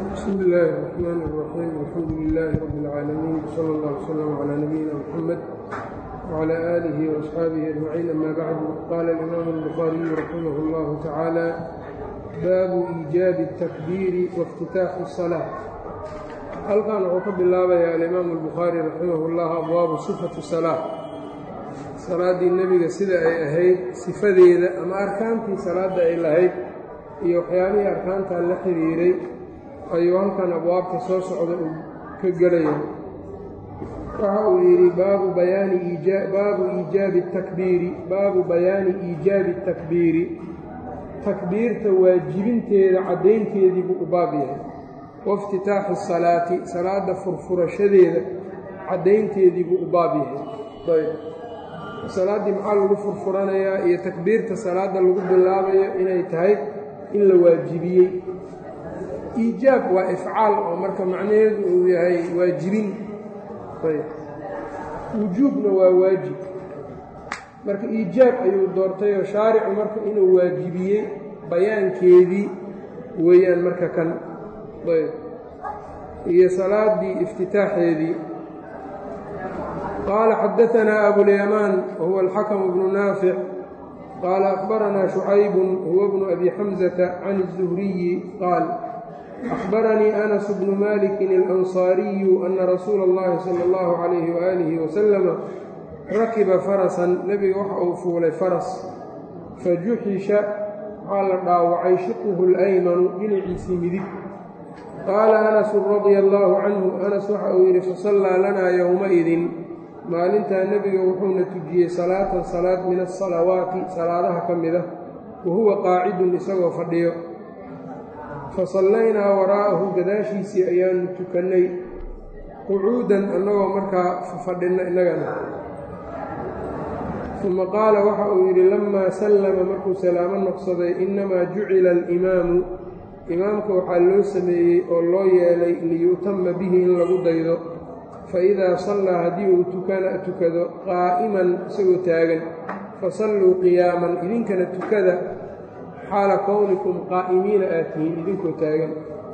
بsم الlh الرحmn الرحيم الحمdu للh رب العاalمين وصلى الله وsلم عlى نبيina mحمد وعlى آله وأصxaaبه أجمعين أmا bعd qال الإmام البخاaرiي رحimه الlه taعالى bab إيجاaب التكبيr واftitaaح الصلاة halkan wuxuu ka bilaabaya alimaamu الbukhaarي raximah الlah abwaabu صifaةi صلاة salaadii nebiga sida ay ahayd sifadeeda ama arkaantii salaada ay lahayd iyo waxyaabihii arkaantaa la xiriiray ayuu halkan abwaabta soo socda uu ka gelaya waxa uu yidhi baabu bayaani baabu iijaabi takbiiri baabu bayaani iijaabi takbiiri takbiirta waajibinteeda caddaynteedii buu u baab yahay waiftitaaxi salaati salaada furfurashadeeda caddaynteedii buu u baab yahay salaaddii maxaa lagu furfuranayaa iyo takbiirta salaadda lagu bilaabayo inay tahay in la waajibiyey iijaab waa ifcaal oo marka macnaheedu uu yahay waajibin wujuubna waa waajib marka iijaab ayuu doortayoo shaaricu marka inuu waajibiyey bayaankeedii weeyaan marka kan ayb iyo salaaddii iftitaaxeedii qaala xadaanaa abulyamaan wahuwa alxakamu bnu naafic qaala akhbaranaa shucaybun huwa bnu abi xamsata can الzuhriyi qaal أخبرني أنس بن مالك الأنصاري أن رsuuل اللhi صلى الله عليه وآله وسلم rakiba فرسا nebiga waxa uu fuulay faras fajuxisha waxaa la dhaawacay shiqhu الأymanu dhinaciisii midig qaala أنس رaضي الله canه أنس waxa uu yidhi fasallىa lanaa yowmaئidin maalintaa nebiga wuxuuna tujiyey salaatan salaad min الصalawaati salaadaha ka mida wahuwa qaacidun isagoo fadhiyo fasallaynaa waraa'ahu gadaashiisii ayaanu tukannay qucuudan annagoo markaa fadhinna innagana uma qaala waxa uu yidhi lammaa sallama markuu salaamo noqsaday innamaa jucila alimaamu imaamka waxaa loo sameeyey oo loo yeelay liyu'tama bihi in lagu daydo fa idaa sallaa haddii uu tukado qaa'iman isagoo taagan fasalluu qiyaaman idinkana tukada xaala kownikum qaa'imiina aad tihiin idinkoo taagan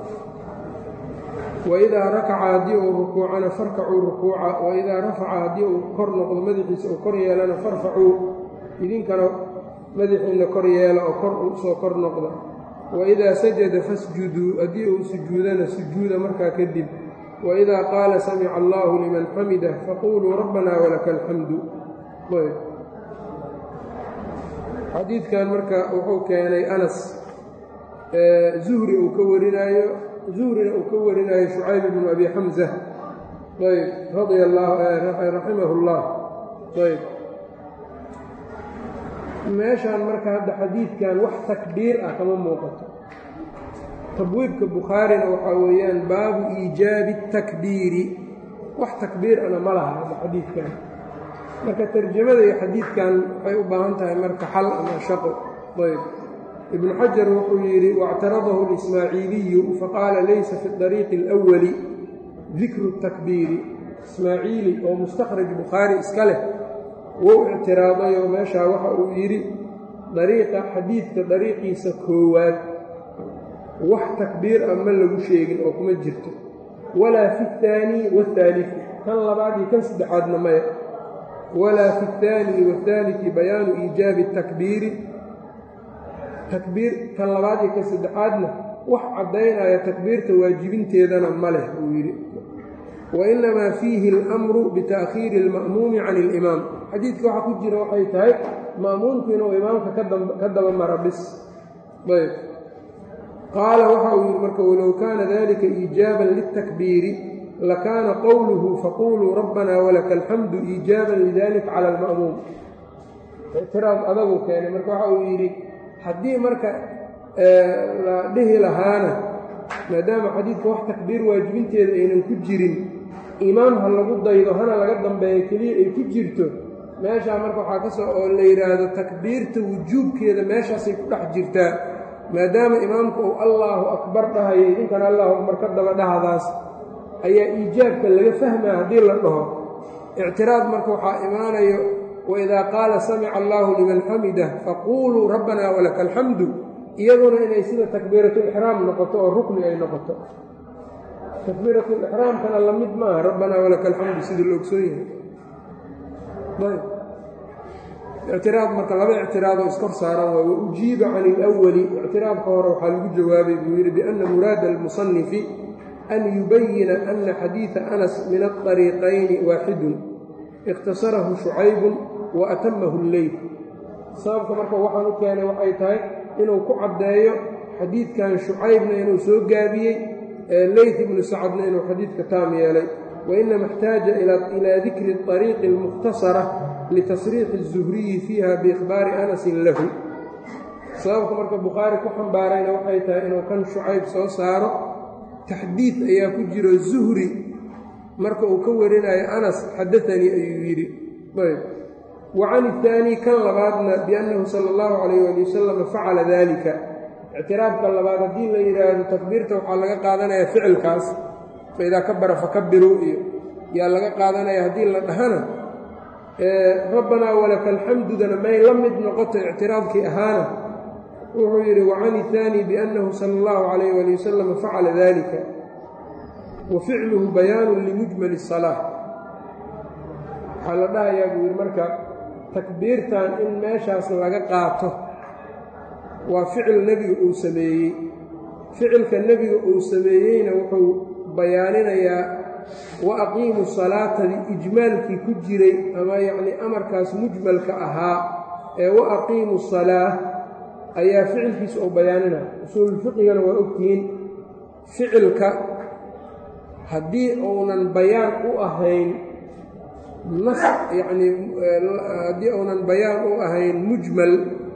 waidaa rakaca haddii uu rukuucana farkacuu rukuuca waidaa rafaca haddii uu kor noqdo madaxiisa uu kor yeelana farfacuu idinkana madaxiinna kor yeela oo kor usoo kor noqda waidaa sajada fasjuduu haddii uu sujuudana sujuuda markaa kadib waidaa qaala samica allaahu liman xamidah faquuluu rabbanaa walaka alxamdu xadiidkan marka wuxuu keenay anas zuhri uu ka warinaayo zuhrina uu ka warinaayo shucayb bnu abi xamsa ayb radia raximahu اllah ayb meeshaan marka hadda xadiidkan wax takbiir ah kama muuqato tabwiibka bukhaarina waxaa weeyaan baabu iijaabi اtakbiiri wax takbiir ana ma laha hadda xadiidkan marka tarjamada iyo xadiidkan waxay u baahan tahay marka xal ama shaqo ayb ibnu xajar wuxuu yidhi waاctaradahu اlismaaciiliyu faqaala laysa fi طariiqi اlأwali dikru الtakbiiri ismaaciili oo mustakhraj bukhaari iska leh wou ictiraadayoo meeshaa waxa uu yidhi dariiqa xadiidka dariiqiisa koowaad wax takbiir ah ma lagu sheegin oo kuma jirto walaa fi اthaani wاthaaliثi kan labaad iyo kan saddexaadna maya walaa fi اthaani wاthaaliثi bayaanu iijaabi الtakbiiri takbiir kan labaad iyo kan saddexaadna wax caddaynaya takbiirta waajibinteedana ma leh uu yidhi wainamaa fiihi اlamru bita'khiiri اlma'muumi can اlimaam xadiidka waxaa ku jira waxay tahay ma'muumku inuu imaamka ka daba mara bis ayb qaala waxa uu yidhi marka walow kaana dalika iijaaban liلtakbiiri lakaana qowluhu faquluu rabbanaa walaka alxamdu iijaaban lidalika cala alma'muum ictiraad adagu keenay marka waxa uu yidhi haddii marka la dhihi lahaana maadaama xadiidka wax takbiir waajibinteeda aynan ku jirin imaam ha lagu daydo hana laga dambeeyo keliya ay ku jirto meeshaa marka waxaa ka soo oo la yidhaahdo takbiirta wujuubkeeda meeshaasay ku dhex jirtaa maadaama imaamka uu allaahu akbar dhahayo idinkana allahu akbar ka daba dhahdaas ayaa iijaabka laga fahmaa haddii la dhaho ictiraad marka waxaa imaanayo waidaa qaala samica allaahu liman xamidah faquuluu rabbanaa walaka alxamdu iyaduna inay sida takbiiratulixraam noqoto oo rukni ay noqoto takbiiratu lixraamkana la mid maaha rabbanaa walaka alxamdu sidii la ogsoon yahay ayb ictiraad marka laba ictiraadoo iskor saaran waay wa ujiiba can ilawali ictiraadka hore waxaa lagu jawaabay buu yidhi bianna muraada almusanifi an yubayina ana xadiida anas min aطariiqayni waaxidun ikhtasarahu shucaybun wa atamahu lleyl sababka marka waxaan u keenay waxay tahay inuu ku caddeeyo xadiidkan shucaybna inuu soo gaabiyey leyt ibnu sacadna inuu xadiidka taam yeelay wainama اxtaaja ilaa dikri طariiqi اlmukhtasara litasriixi الzuhriyi fiiha biikhbaari anasin lahu sababka marka bukhaari ku xambaarayna waxay tahay inuu kan shucayb soo saaro taxdiid ayaa ku jiro zuhri marka uu ka warinayo anas xadaanii ayuu yidhi ayb wa can ihaani kan labaadna biannahu sala allahu calayh ali wasalam facala dalika ictiraafka labaad haddii la yidhaahdo takbiirta waxaa laga qaadanaya ficilkaas fa idaa kabara fakabiruu iyo yaa laga qaadanaya haddii la dhahana rabbanaa walaka alxamdudana may la mid noqoto ictiraafkii ahaana wuxuu yidhi wacan ihaani biannahu sala allahu calayh ali wasalam facala dalika wa ficluhu bayaanun limujmali salaa waxaa la dhahayaa buu yidhi marka takbiirtan in meeshaas laga qaato waa ficil nebiga uu sameeyey ficilka nebiga uu sameeyeyna wuxuu bayaaninayaa wa aqiimu salaatadii ijmaalkii ku jiray ama yacnii amarkaas mujmalka ahaa ee wa aqiimu salaa ayaa ficilkiisa uu bayaaninaya usuululfiqigana waa ogtihiin ficilka haddii uunan bayaan u ahayn nas yacnii haddii uunan bayaan u ahayn mujmal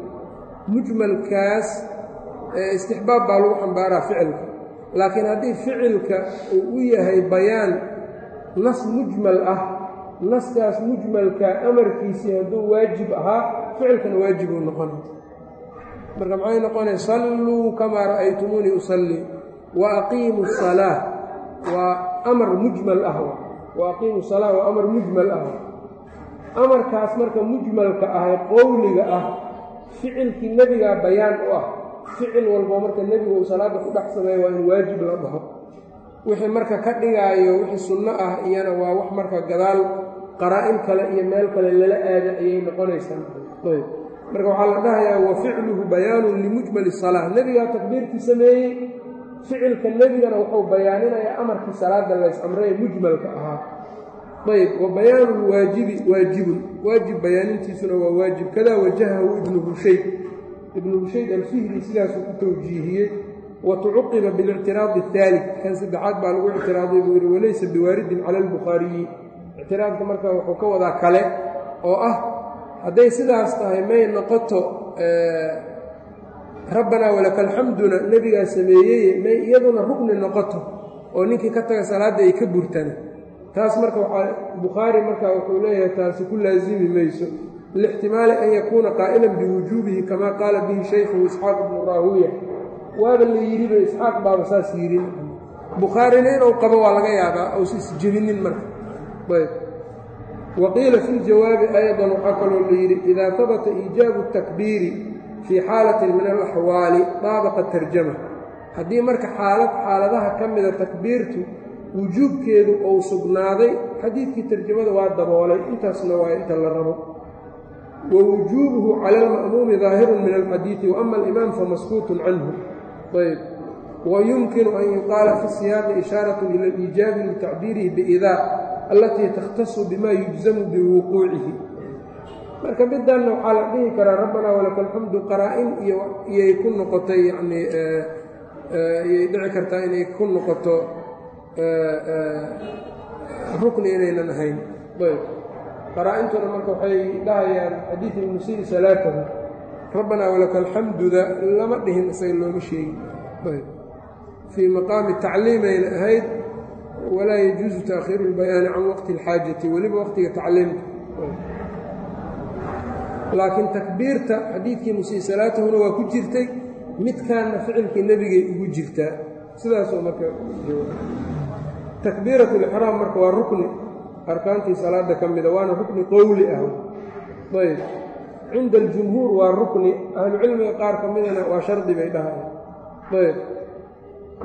mujmalkaas istixbaab baa lagu xambaaraa ficilka laakiin haddii ficilka uu u yahay bayaan nas mujmal ah naskaas mujmalka amarkiisii hadduu waajib ahaa ficilkana waajibuu noqonay marka maxay noqonay salluu kamaa ra'aytumuunii usallii wa aqiimu salaa waa amar mujmal ah wa aqiimu salaa waa amar mujmal ah amarkaas marka mujmalka ah qowliga ah ficilkii nebigaa bayaan u ah ficil walbo marka nebigu uu salaadda ku dhex sameeyo waa in waajib la dhaho wixii marka ka dhigaayo wixii sunno ah iyana waa wax marka gadaal qaraa-in kale iyo meel kale lala aada ayay noqonaysaa ayb marka waxaa la dhahayaa wa ficluhu bayaanun limujmali salaa nebigaa takbiirkii sameeyey ficilka nebigana wuxuu bayaaninayaa amarkii salaadda lays amree mujmalka ahaa ayb wa bayaanu lwaajibi waajibun waajib bayaanintiisuna waa waajib kadaa wajahahu ibnu hushayd ibnu hushayd alfihri sidaasuu ku tawjiihiyey wa tucuqiba bilictiraadi ahaali kan saddexaad baa lagu ictiraaday buu yidhi walaysa biwaaridin cala albukhaariyi ictiraadka marka wuxuu ka wadaa kale oo ah hadday sidaas tahay may noqoto rabbanaa walaka alxamduna nebigaa sameeyey may iyaduna rugni noqoto oo ninkii ka taga salaadda ay ka burtana taas marka waxaa bukhaari marka wuxuu leeyahay taasi ku laasimi mayso lixtimaali an yakuuna qaa'ilan biwujuubihi kamaa qaala bihi shaykhuhu isxaaq ibnu raawiya waaba la yidhiba isxaaq baaba saas yidhi bukhaarina inuu qabo waa laga yaabaa uusa isjebinin marka ayb wa qiila fi ljawaabi aydan waxaa kaloo la yidhi idaa habata iijaabu takbiiri fii xaalatin min alaxwaali daabaqa tarjama haddii marka xaalad xaaladaha ka mida takbiirtu wujuubkeedu uu sugnaaday xadiidkii tarjamada waa daboolay intaasna waa inta la rabo wa wujuubuhu cala alma'muumi daahirun min alxadiidi wa ama alimaam famaskuutun canhu ayb wa yumkinu an yuqaala fi siyaaqi ishaaratun ila aliijaabi litacbiirihi biidaa allatii takhtasu bima yujzamu biwuquucihi marka midanna waxaa la dhihi karaa rabbanaa walaka alxamdu qaraa-in iyo iyay ku noqotay yanii iyay dhici kartaa inay ku noqoto rukni inaynan ahayn ayb qaraa-intuna marka waxay dhahayaan xadiid ilmusii salaatahu rabbanaa walaka alxamduda lama dhihin isaga looma sheegin ayb fii maqaami tacliimayna ahayd walaa yajuusu taakhiiru lbayaani can waqti اlxaajati weliba waqtiga tacliimka laakiin takbiirta xadiidkii musii salaatahuna waa ku jirtay midkaanna ficilkii nebigay ugu jirtaa sidaasoo marka takbiirat lixraam marka waa rukni arkaantii salaada ka mida waana rukni qowli ah ayb cinda aljumhuur waa rukni ahlucilmiga qaar ka midana waa shardi bay dhahayan ayb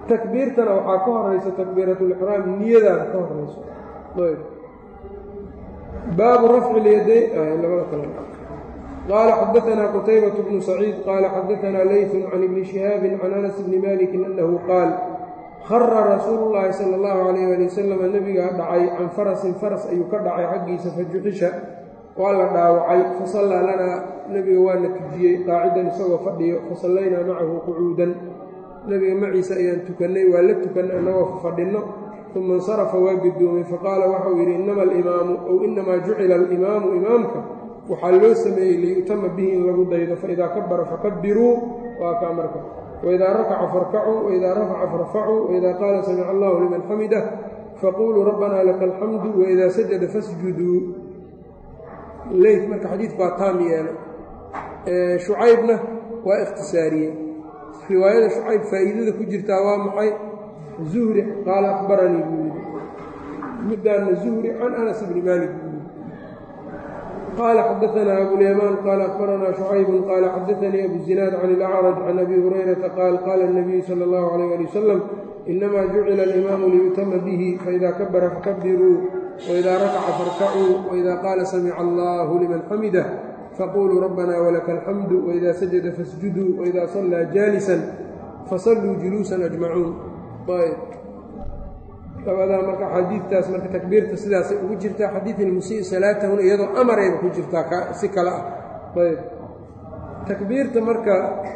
takbiirtana waxaa ka horaysa takbiiratulixraam niyadaana ka horayso ayb baabu rafci lyadayn labada kale qaala xadaanaa qutaybaة bnu saciid qaala xadaanaa layثun can ibni shihaabi can anas bni maliki anahu qaal khara rasuulu llaahi sala allahu calayh ali wasalam nebigaa dhacay can farasin faras ayuu ka dhacay xaggiisa fajuxisha waa la dhaawacay fasallaa lanaa nebiga waa na tujiyey qaacidan isagoo fadhiyo fasallaynaa macahu qucuudan nebiga maciisa ayaan tukannay waa la tukannay annagoo fadhinno uma insarafa waa gedoomay faqaala waxau yidhi innama alimaamu ow innamaa jucila alimaamu imaamka waxaa loo sameeyey liyu'tama bihi in lagu daydo faidaa kabara fakabiruu waa kaa marka waidaa rakaca farkacuu waidaa rafaca farfacuu waidaa qaala samica allahu liman xamidah faquluu rabbanaa laka alxamdu waidaa sajada fasjuduu leyt marka xadiidku waa taam yeelay shucaybna waa ikhtisaariyey riwaayada shucayb faa'iidada ku jirtaa waa maxay zuhri qaala akhbaranii buu yidhi middaanna zuhri can anas bni maalik buu yidhi qaala xadaanaa abulyamaan qaala akhbaranaa shucaybun qaala xadaanii abu zinaad can ilacraj can abi hurayrata qaal qaala اnabiyu sala اllahu alayh ali wasalam inamaa jucila alimaamu liyu'tama bihi faida kabara fakabiruu waidaa rakaca farkacuu waidaa qaala samica allahu liman xamidah faquluu rabbanaa walaka alxamdu waidaa sajada fasjuduu waidaa sallaa jaalisan fasalluu juluusan ajmacuun ayb labadaa marka xadiidtaas marka takbiirta sidaasay ugu jirtaa xadiid ilmusii salaatahuna iyadoo amarayba ku jirtaa si kale ah ayb takbiirta marka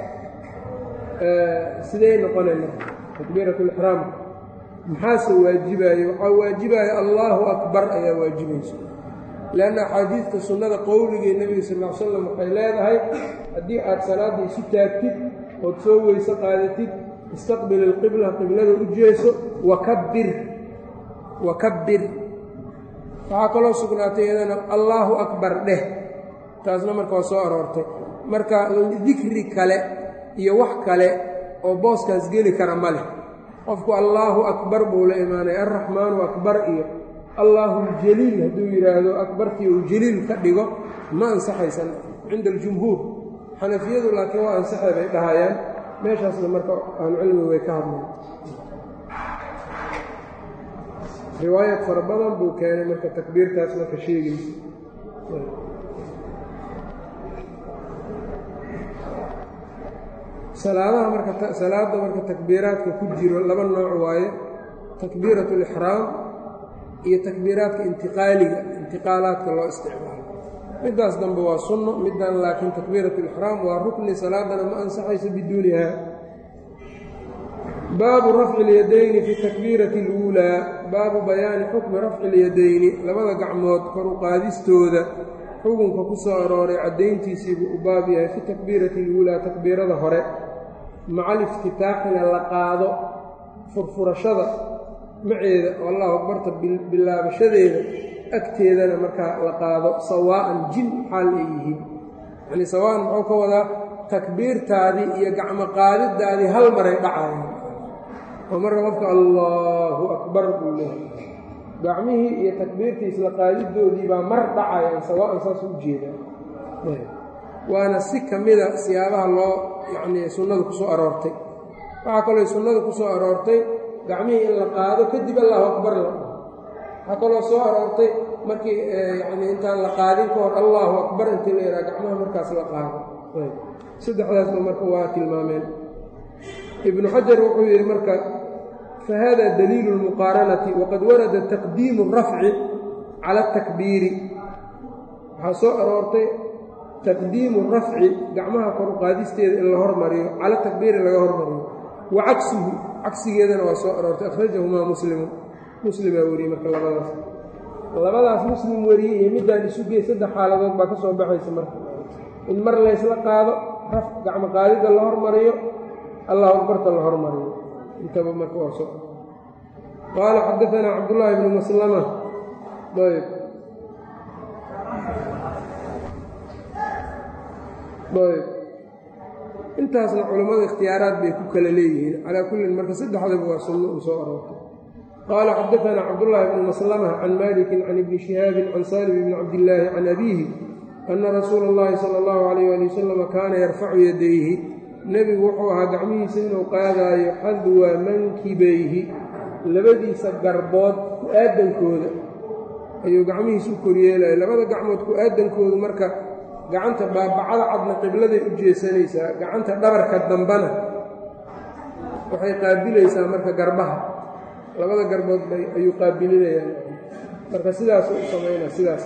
sidey noqonay marka takbiiratulixraamka maxaase waajibaaya waxaa waajibaaya allaahu akbar ayaa waajibaysa leanna axaadiidta sunnada qowligee nebiga sal l slam waxay leedahay haddii aad salaadda isu taagtid ood soo weyse qaadatid istaqbil ilqibla qiblada u jeeso wakabbir wakabbir waxaa kaloo sugnaatay iyadana allaahu akbar dheh taasna marka waa soo aroortay marka dikri kale iyo wax kale oo booskaas geli kara ma leh qofku allaahu akbar buu la imaanaya alraxmaanu akbar iyo allaahu ljaliil hadduu yidhaahdo akbartii uu jaliil ka dhigo ma ansaxaysan cinda aljumhuur xanafiyadu laakiin waa ansaxay bay dhahayaan meeshaasna marka ahlucilmigu way ka hadleen riwaayad fara badan buu keenay marka takbiirtaas marka sheegaysa salaadaha marka salaadda marka takbiiraadka ku jiro laba nooc waaye takbiirat alixraam iyo takbiiraadka intiqaaliga intiqaalaadka loo isticmaalo middaas dambe waa sunno middan laakiin takbiirat alixraam waa rukni salaadana ma ansaxayso biduuniha baabu rafci اlyadayni fi takbiirati اluulaa baabu bayaani xukmi rafci اlyadayni labada gacmood kor u qaadistooda xukunka ku soo arooray caddayntiisiibuu u baab yahay fi takbiirati اluulaa takbiirada hore maca aliftitaaxina la qaado furfurashada maceeda oo allahu akbarta bilaabashadeeda agteedana markaa la qaado sawaa'an jin xaal ay yihiin yacnii sawaa'an muxuu ka wadaa takbiirtaadii iyo gacmo qaadidaadii hal maray dhacayaan oo marka qofka allaahu akbar buu leehay gacmihii iyo takbiirtii isla qaadidoodii baa mar dhacayaan sawaa'an saas u jeedaa waana si ka mida siyaabaha loo yacnii sunnadu ku soo aroortay waxaa kaloo sunnadu ku soo aroortay gacmihii in la qaado kadib allahu akbar la dhaho waxaa kaloo soo aroortay markii yacnii intaan la qaadin ka hor allahu akbar intii la yidhaha gacmaha markaas la qaado saddexdaasba marka waa tilmaameen ibnu xajar wuxuu yidhi marka fa hada daliilu lmuqaaranati waqad warada taqdiimu rafci cala atakbiiri waxaa soo aroortay taqdiimu rafci gacmaha kor u qaadisteeda in la hormariyo cala takbiiri laga hormariyo wa cagsuhu cagsigeedana waa soo aroortay akhrajahumaa muslimu muslimaa weriyey marka labadaas labadaas muslim weriyey iyo middaan isu gey saddex xaaladood baa ka soo baxaysa marka in mar laysla qaado raf gacmo qaadidda la hormariyo allahu akbarta la hormariyo intaba marka waa soo qaala xadaanaa cabdullaahi bnu maslama ayb ayb intaasna culammada ikhtiyaaraad bay ku kala leeyihiin calaa kullin marka saddexdaba waa sunno uu soo aroortay qaala xadaanaa cabdullaahi bnu maslama can malikin can ibni shihaabin can saalim bni cabdillaahi can abiihi ana rasuula اllahi sala اllahu alayh ali wasalam kaana yarfacu yadayhi nebigu wuxuu ahaa gacmihiisa inuu qaadaayo xadwa mankibayhi labadiisa garbood ku-aadankooda ayuu gacmihiisa u koryeelaya labada gacmood ku-aadankoodu marka gacanta baabacada cadna qibladay u jeesanaysaa gacanta dhabarka dambana waxay qaabilaysaa marka garbaha labada garbood ayuu qaabilinayaan marka sidaasuu u samaynaa sidaas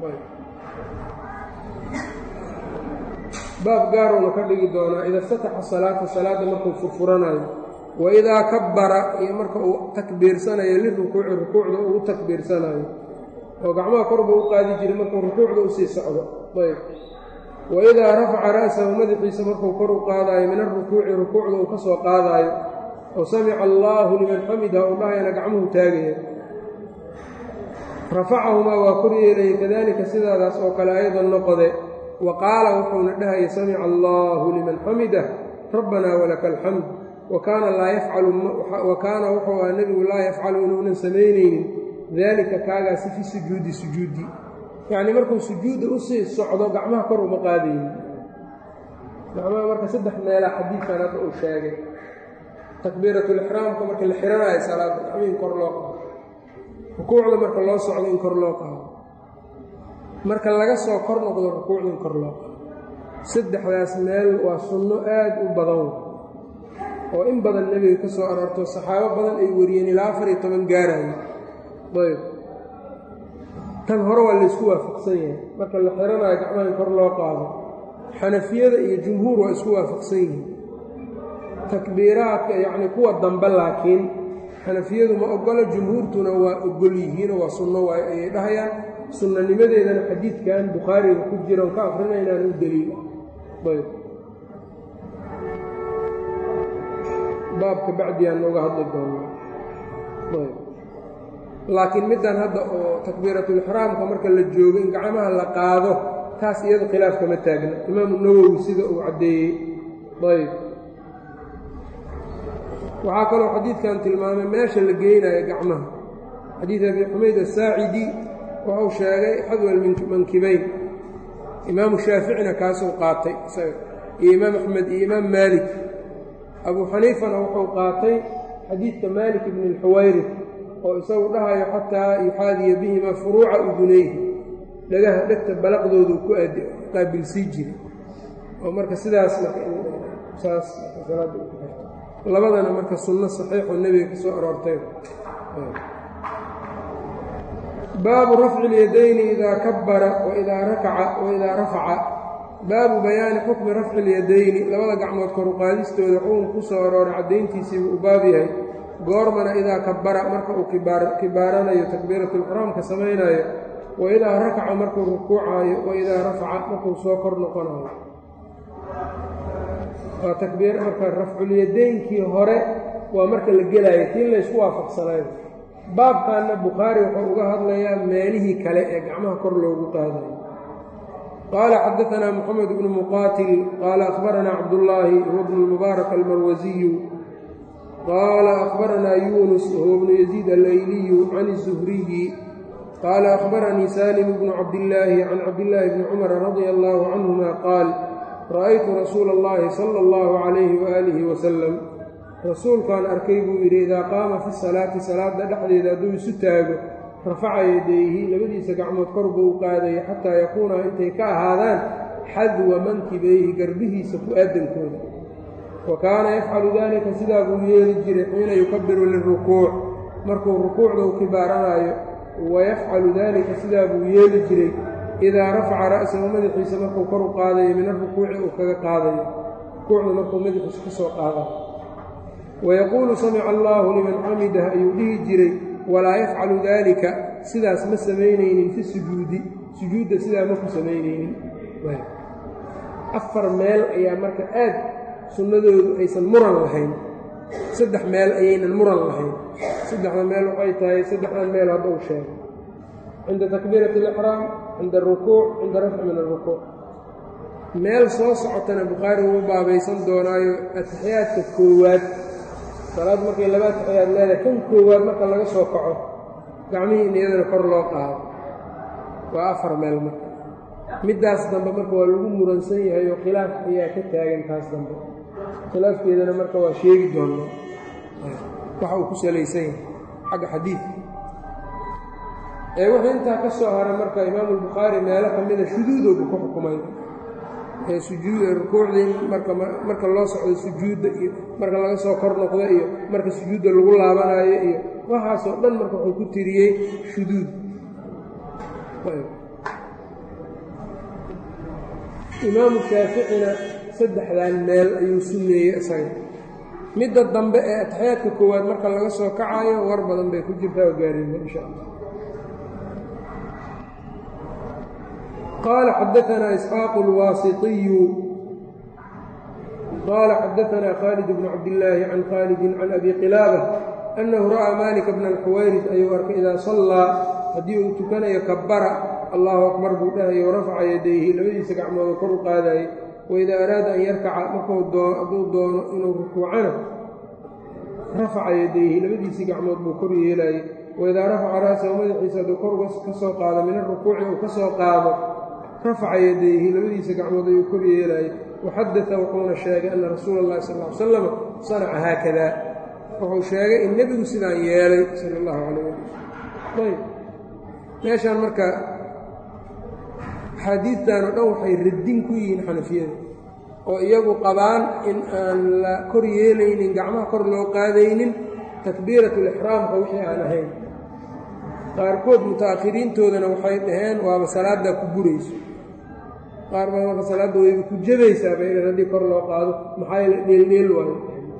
baab gaaruuna ka dhigi doonaa ida iftataxa salaata salaadda markuu furfuranayo wa idaa kabbara iyo marka uu takbiirsanayo lirukuuci rukuucda uu u takbiirsanayo oo gacmaha kor buu u qaadi jiray markuu rukuucda usii socdo ayb wa idaa rafaca ra'sahu madaxiisa markuu kor u qaadaayo min arukuuci rukuucda uu ka soo qaadaayo oo samica allaahu liman xamidah u dhahayana gacmuhu taagaya rafacahumaa waa kor yeelaya kadalika sidaadaas oo kale aydan noqode wa qaala wuxuuna dhahaya samica allaahu liman xamidah rabbanaa walaka alxamd wa kaana laa yafcalu wa kaana wuxuu aha nebigu laa yafcalu inuunan samaynaynin daalika kaagaasi fi sujuudi sujuudi yacnii markuu sujuudda usii socdo gacmaha kor uma qaadaynin gacmaha marka saddex meelaa xadiidkan hadda uu sheegay takbiiratulixraamka marka la xiranayo salaada gacmihi in kor loo qaado rukuucda marka loo socdo in kor loo qaado marka laga soo kor noqdo rukuucda in kor loo qaado saddexdaas meel waa sunno aad u badan oo in badan nebiga ka soo aroorto saxaabo badan ay wariyeen ilaa afar iyo toban gaarayo ayb tan hore waa laysku waafaqsan yahay marka la xiranayo gacmaha in kor loo qaado xanafiyada iyo jumhuur waa isku waafaqsan yihiin takbiiraadka yacni kuwa dambe laakiin xanafiyadu ma ogolo jumhuurtuna waa ogol yihiinoo waa sunno waayo ayay dhahayaan sunnanimadeedana xadiidkan bukhaariga ku jira on ka akrinaynaan u deliil ayb baabka bacdigaan nooga hadli doonaa ayb laakiin middan hadda oo takbiiratulixraamka marka la joogo in gacmaha la qaado taas iyado khilaaf kama taagna imaamu nawowi sida uu caddeeyey ayb waxaa kaloo xadiidkan tilmaamay meesha la geynayo gacmaha xadiid abi xumayd asaacidi wuxuu sheegay xadwal mankibayn imaamu shaaficina kaasuu qaatay iyo imaam axmed iyo imaam maalik abuu xaniifana wuxuu qaatay xadiidka maalik ibni alxuwayri oo isagu dhahayo xataa yuxaadiya bihima furuuca udunayhi dhagaha dhegta balaqdoodu ku qaabilsii jiray oo marka sidaas saas labadana marka sunno saxiixoo nebiga ka soo aroortay baabu rafci اlyadayni idaa kabara waidaa rakaca waidaa rafaca baabu bayaani xukmi rafci اlyadayni labada gacmood koruqaadistooda xugun ku soo arooray caddayntiisiibuu u baab yahay goormana idaa kabara marka uu kibaaranayo takbiiratulixraamka samaynayo waidaa rakaca markuu rukuucaayo waidaa rafaca markuu soo kor noqonayo waa takbiir marka rafculyadaynkii hore waa marka la gelaayo tii laysku waafaqsanayo baabkanna bukhaari wuxuu uga hadlayaa meelihii kale ee gacmaha kor loogu qaadayo qaala xadaanaa moxamed bnu muqaatil qaala akhbaranaa cabdullaahi huwa bnu lmubaarak almarwasiyu qaala akhbaranaa yuunus huwa bnu yaziid allayliyu can izuhriyi qaala akhbaranii salim bnu cabdillaahi can cabdillaahi bni cumara radia allaahu canhuma qaal ra'aytu rasuula اllahi sala اllahu calayhi waaalihi wasalam rasuulkaan arkay buu yidhi idaa qaama fi salaati salaadda dhexdeeda hadduu isu taago rafaca yadayhi labadiisa gacmood kor buu u qaadaya xataa yakuuna intay ka ahaadaan xadwa mankibayhi garbihiisa ku-aadankooda wa kaana yafcalu daalika sidaa buu yeeli jiray xiina yukabiru lirukuuc markuu rukuucda u kibaaranaayo wa yafcalu daalika sidaa buu yeeli jiray idaa rafaca ra'sahu madaxiisa markuu kor u qaadayo min arukuuci uu kaga qaadayo rukuucda markuu madaxiisa ka soo qaadayo wayaquulu samica allaahu liman xamidah ayuu dhihi jiray walaa yafcalu daalika sidaas ma samaynaynin fi sujuudi sujuudda sidaa maku samaynaynin afar meel ayaa marka aad sunnadoodu aysan muran lahayn saddex meel ayaynan muran lahayn saddexda meel waxay tahay saddexdan meel hadda uu sheegay cinda takbiirati alixraam cinda arukuuc cinda rafci min arukuuc meel soo socotana bukhaari uu baabaysan doonaayo atixiyaadka koowaad salaad markay laba atixiyaad leedahay kan koowaad marka laga soo kaco gacmihii in iyadana kor loo qaado waa afar meel marka middaas dambe marka waa lagu muransan yahay oo khilaaf ayaa ka taagan taas dambe khilaafkeedana marka waa sheegi doonnaa waxa uu ku salaysan yahay xagga xadiidka ee wuxuu intaa ka soo haray marka imaamu albukhaari meelo ka mida shuduudoobu ku xukumay ee sujuud rukuucdii marka marka loo socdo sujuudda iyo marka laga soo kor noqdo iyo marka sujuudda lagu laabanaayo iyo waxaasoo dhan marka wuxuu ku tiriyey shuduud imaamu shaaficina saddexdan meel ayuu sunneeyey isaga midda dambe ee ataxiyaadka koowaad marka laga soo kacayo war badan bay ku jirtaa oo gaarina insha allah qaala xadaanaa isxaaqu اlwaasiطiyu qaala xadaanaa khaalid bnu cabdillaahi can khaalidin can abi qilaaba annahu ra'aa malika bna alxuwayris ayuu arkay idaa sallaa haddii uu tukanayo kabara allahu akbar buu dhahayo warafaca yadayhi labadiisa gacmoodoo kor u qaadaayey waidaa araada an yarkaca markuu hadduu doono inuu rukuucana rafaca yadayhi labadiisii gacmood buu kor yeelaayey waidaa rafaca ra'sahu madaxiisa hadduu kor ka soo qaado min arukuuci uu ka soo qaado rafaca yadayhi labadiisa gacmood ayuu kor yeelaayey waxadata wuxuuna sheegay anna rasuula اllahi sal ly salam sanaca haakada wuxuu sheegay in nebigu sidaan yeelay sala اllahu calayh ali ayb meeshaan marka axaadiidtan oo dhan waxay radin ku yihiin xanafiyada oo iyagu qabaan in aan la kor yeelaynin gacmaha kor loo qaadaynin takbiiratulixraamka wixii aan ahayn qaarkood muta'akhiriintoodana waxay dhaheen waaba salaaddaa ku burayso qaar baa marka salaadda wayba ku jabaysaa bay haddii kor loo qaado maxaa yeele dheeldheel waayo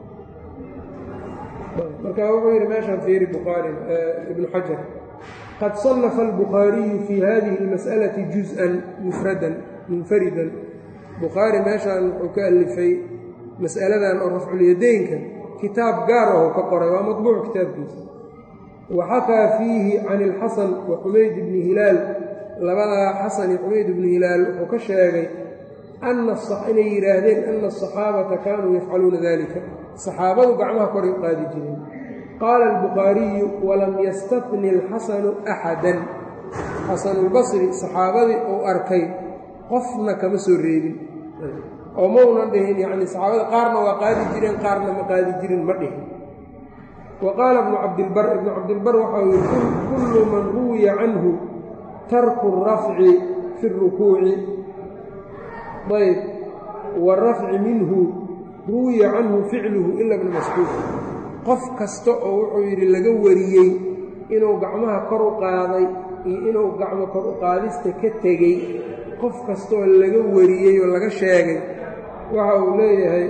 marka wuxuu yidhi meeshaan fiiri bukhaari ibnu xajar qad صنف الbخاaرiyu fي hadihi الmasألaةi جuزءا mfradan munfaridan bukhaari meeshaan wuxuu ka alifay mas'aladan oo rafculyadaynka kitaab gaar aho ka qoray waa maطbuuc kitaabkiisa waxakaa fiihi can الxasan wa xumayd bni hilaal labadaa xasan iyo xumayd bni hilaal wuxuu ka sheegay inay yidhaahdeen ana الصaxaabata kaanuu yafcaluuna dalika saxaabadu gacmaha koray u qaadi jireen qaala albukhaariyu walam yastafni alxasanu axadan xasanulbasri saxaabadii uu arkay qofna kama soo reebin oo maunan dhihin yacni saxaabada qaarna waa qaadi jireen qaarna ma qaadi jirin ma dhihin wa qaala ibnu cabdilbar ibnu cabdilbar waxau yihi kullu man ruwiya canhu tarku rafci fi اrukuuci ayb warafci minhu ruwiya canhu ficluhu ila bna mascuud qof kasta oo wuxuu yidhi laga wariyey inuu gacmaha kor u qaaday iyo inuu gacmo kor u qaadista ka tegey qof kastaoo laga wariyey oo laga sheegay waxa uu leeyahay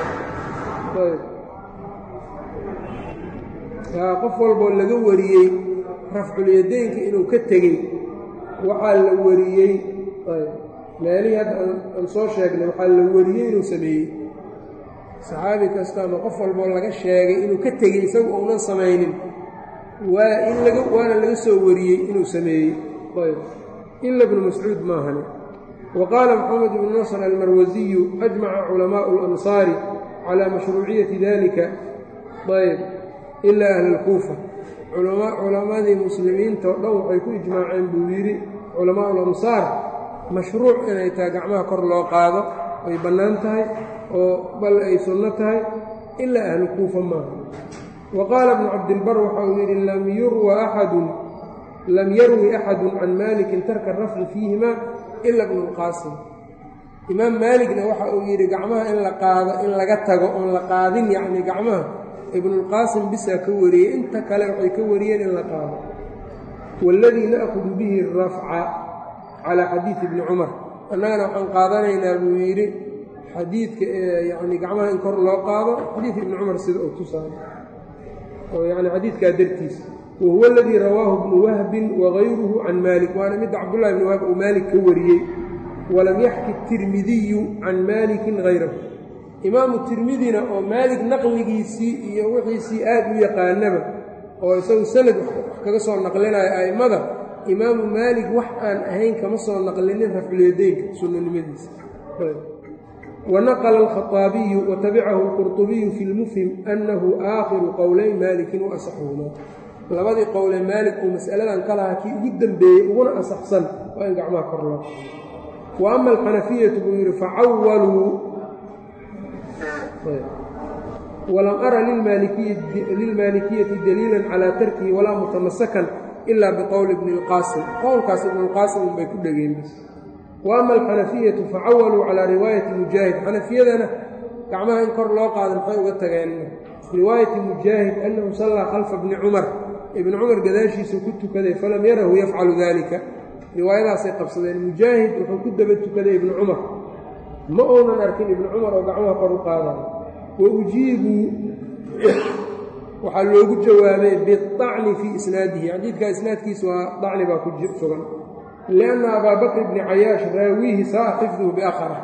qof walboo laga wariyey rafculyadaynka inuu ka tegey waxaa la wariyey meelihii hadda aan soo sheegnay waxaa la wariyey inuu sameeyey saxaabi kasta ama qof walboo laga sheegay inuu ka tegey isagu uunan samaynin waa in laga waana laga soo wariyey inuu sameeyey ayb ila bnu mascuud maahane wa qaala moxamed ibnu nasr almarwasiyu ajmaca culamaa'u اlamsaari calaa mashruuciyati dalika ayb ilaa ahli اlkuufa culammadii muslimiinta oo dhan waxay ku ijmaaceen buu yidhi culamaa'u lamsaar mashruuc inay tahay gacmaha kor loo qaado ay bannaan tahay oo bal ay sunno tahay ilaa ahlu kuufa maaha wa qaala ibnu cabdilbar waxa uu yidhi lam yurwa axadun lam yarwi axadun can maalikin tarka rafci fiihima ila bnu lqaasim imaam maaligna waxa uu yidhi gacmaha in la qaado in laga tago oon la qaadin yacni gacmaha ibnulqaasim bisaa ka wariyey inta kale waxay ka wariyeen in la qaado waaladii na'kudu bihi rafca calaa xadiidi ibni cumar annagana waxaan qaadanaynaa buu yidhi xadiidka yani gacmaha in kor loo qaado xadiid ibni cumar sida uu tusaay oo yani xadiidkaa dartiisa wa huwa aladii rawaahu ibnu wahbin wagayruhu can maalik waana midda cabdullahi ibni wahb uu maalik ka wariyey walam yaxki tirmidiyu can maalikin hayrahu imaamu tirmidina oo maalik naqligiisii iyo wixiisii aad u yaqaanaba oo isagu sanad wax kaga soo naqlinaya a'immada imaamu maalik wax aan ahayn kama soo naqlinin rafculyadaynka sunnanimadiisa wanaqla alkhaطaabiyu watabicahu alqurطubiyu fi lmufhim annahu aakhiru qowlay maalikin wa asaxuhumaa labadii qowle maalik uu mas'aladan ka lahaa kii ugu dembeeyey uguna asaxsan waa in gacmaha kor loo wa ama alxanafiyatu buu yidhi facawaluu walam ara lilmaalikiyati daliilan calaa tarkihi walaa mutamasakan ilaa biqowli ibni اlqaasim qowlkaas ibnulqaasim unbay ku dhegeen bas wa ama alxanafiyatu facawaluu calaa riwaayati mujaahid xanafiyadana gacmaha in kor loo qaada maxay uga tageen riwaayati mujaahid annahu sallaa khalfa bni cumar ibni cumar gadaashiisuu ku tukaday falam yarahu yafcalu dalika riwaayadaasay qabsadeen mujaahid wuxuu ku daba tukaday ibni cumar ma uunan arkin ibni cumar oo gacmaha kor u qaadayo wa ujiibuu waxaa loogu jawaabay biacni fii isnaadihi xadiidkaa isnaadkiisa waa dacni baa ku sugan lianna abaa bakr bni cayaash raawiihi saaa xifduhu biakhara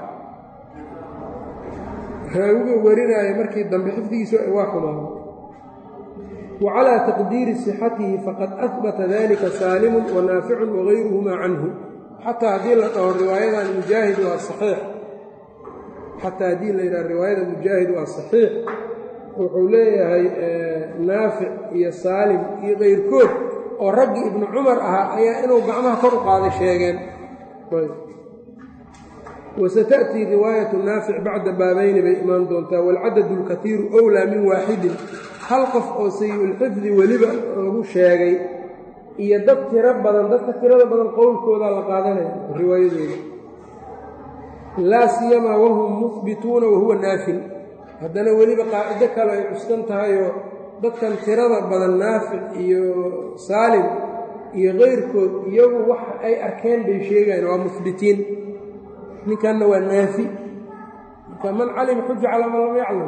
raawiga warinaayo markii dambe xifdigiisa waa xumaado wa calaa taqdiiri sixatihi faqad ahbata dalika saalimun wa naaficun wagayruhumaa canhu xataa haddii la dhaho riwaayadan mujaahid waa saxiix xataa haddii la yidhaha riwaayada mujaahid waa saxiix wuxuu leeyahay naafic iyo saalim iyo kayrkood oo raggii ibnu cumar ahaa ayaa inuu gacmaha kor u qaaday sheegeen wasata'tii riwaayatu naafic bacda baabayni bay imaan doontaa waalcadadu alkatiiru owlaa min waaxidin hal qof oo sayi-ulxifdi weliba lagu sheegay iyo dad tiro badan dadka tirada badan qowlkoodaa la qaadanaya riwaayadooda laa siyamaa wahum muhbituuna wahuwa naafin haddana weliba qaacido kale ay cuskan tahayoo dadkan tirada badan naafic iyo saalim iyo kayrkood iyagu wax ay arkeen bay sheegayaan waa muhbitiin ninkanna waa naafi marka man calima xuja calaa man lam yaclam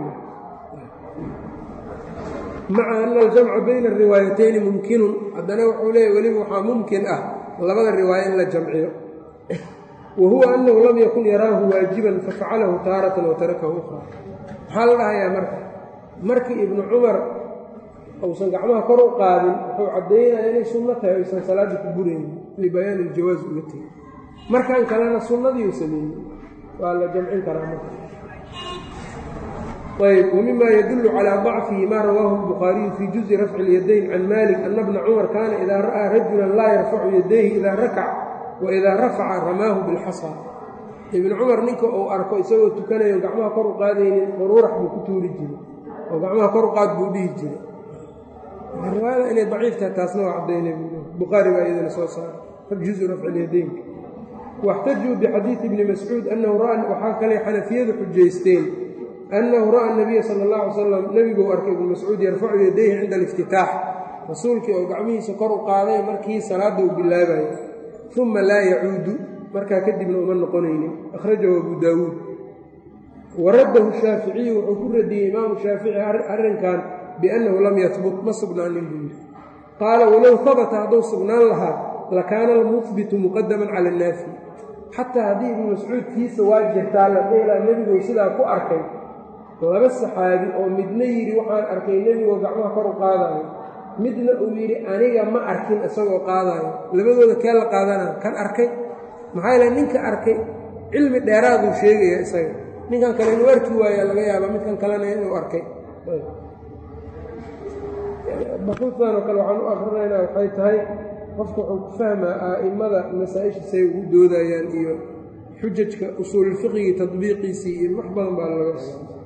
maca ana aljamca bayna ariwaayatayni mumkinun haddana wuxuu leeyahy weliba waxaa mumkin ah labada riwaayo in la jamciyo wa huwa annahu lam yakun yaraahu waajiban fafacalahu taaratan wa tarakahu ukhra maxaa la dhahayaa marka markii ibnu cumar uusan gacmaha kor u qaadin wuxuu caddaynaya inay sunno tahay aysan salaadda ku buraynin libayaani iljawaas uga tegey markan kalena sunnadiiu sameeyey waa la jamcin karaa marka ayb wmima yadulu calى ضacfihi ma rawaahu الbukhaariyu fii juزi rafci اlyadayn can malik ana bna cumar kaana ida ra'aa rajula laa yarfacu yadayhi ida rakac waidaa rafaca ramaahu biاlxasa ibn cumar ninka uu arko isagoo tukanayo gacmaha kor u qaadaynin quruurax buu ku tuuri jiray oo gacmaha kor u qaad buu dhihi jiray riwaayada inay daciif tahay taasna waa caddaynay bukhaari baa iyadana soo saaray juزu rafci اlyadaynka واxtajuu bxadiiثi bni mascuud anahu waxaa kale xanafiyadu xujaysteen annahu ra'a nabiya sala اllah alay slam nebiguu arkay ibnu mascuud yarfacu yadayhi cinda aliftitaax rasuulkii oo gacmihiisa kor u qaaday markii salaadda uu bilaabayo uma laa yacuudu markaa kadibna uma noqonaynin akhrajahu abu daawuud wa raddahu shaaficiyu wuxuu ku radiyey imaamu shaafici arrinkan biannahu lam yahbut ma sugnaanin buu yidhi qaala walow habata hadduu sugnaan lahaa lakaana almuhbitu muqadaman cala annaafi xataa haddii ibnu mascuud kiisa waa jirtaa la dheelaa nebiguu sidaa ku arkay laba saxaabi oo midna yidhi waxaan arkay nebigoo gacmaha kor u qaadaayo midna uu yidhi aniga ma arkin isagoo qaadaayo labadooda kee la qaadana kan arkay maxaa yeele ninka arkay cilmi dheeraaduu sheegaya isaga ninkan kale inuu arki waayaa laga yaabaa midkan kalena inuu arkay baxuudtan oo kale waxaan u akrinaynaa waxay tahay qofka wuxuu ku fahmaa a'immada masaa-ishiisay ugu doodayaan iyo xujajka usuululfiqigii tadbiiqiisii iyo wax badan baa laga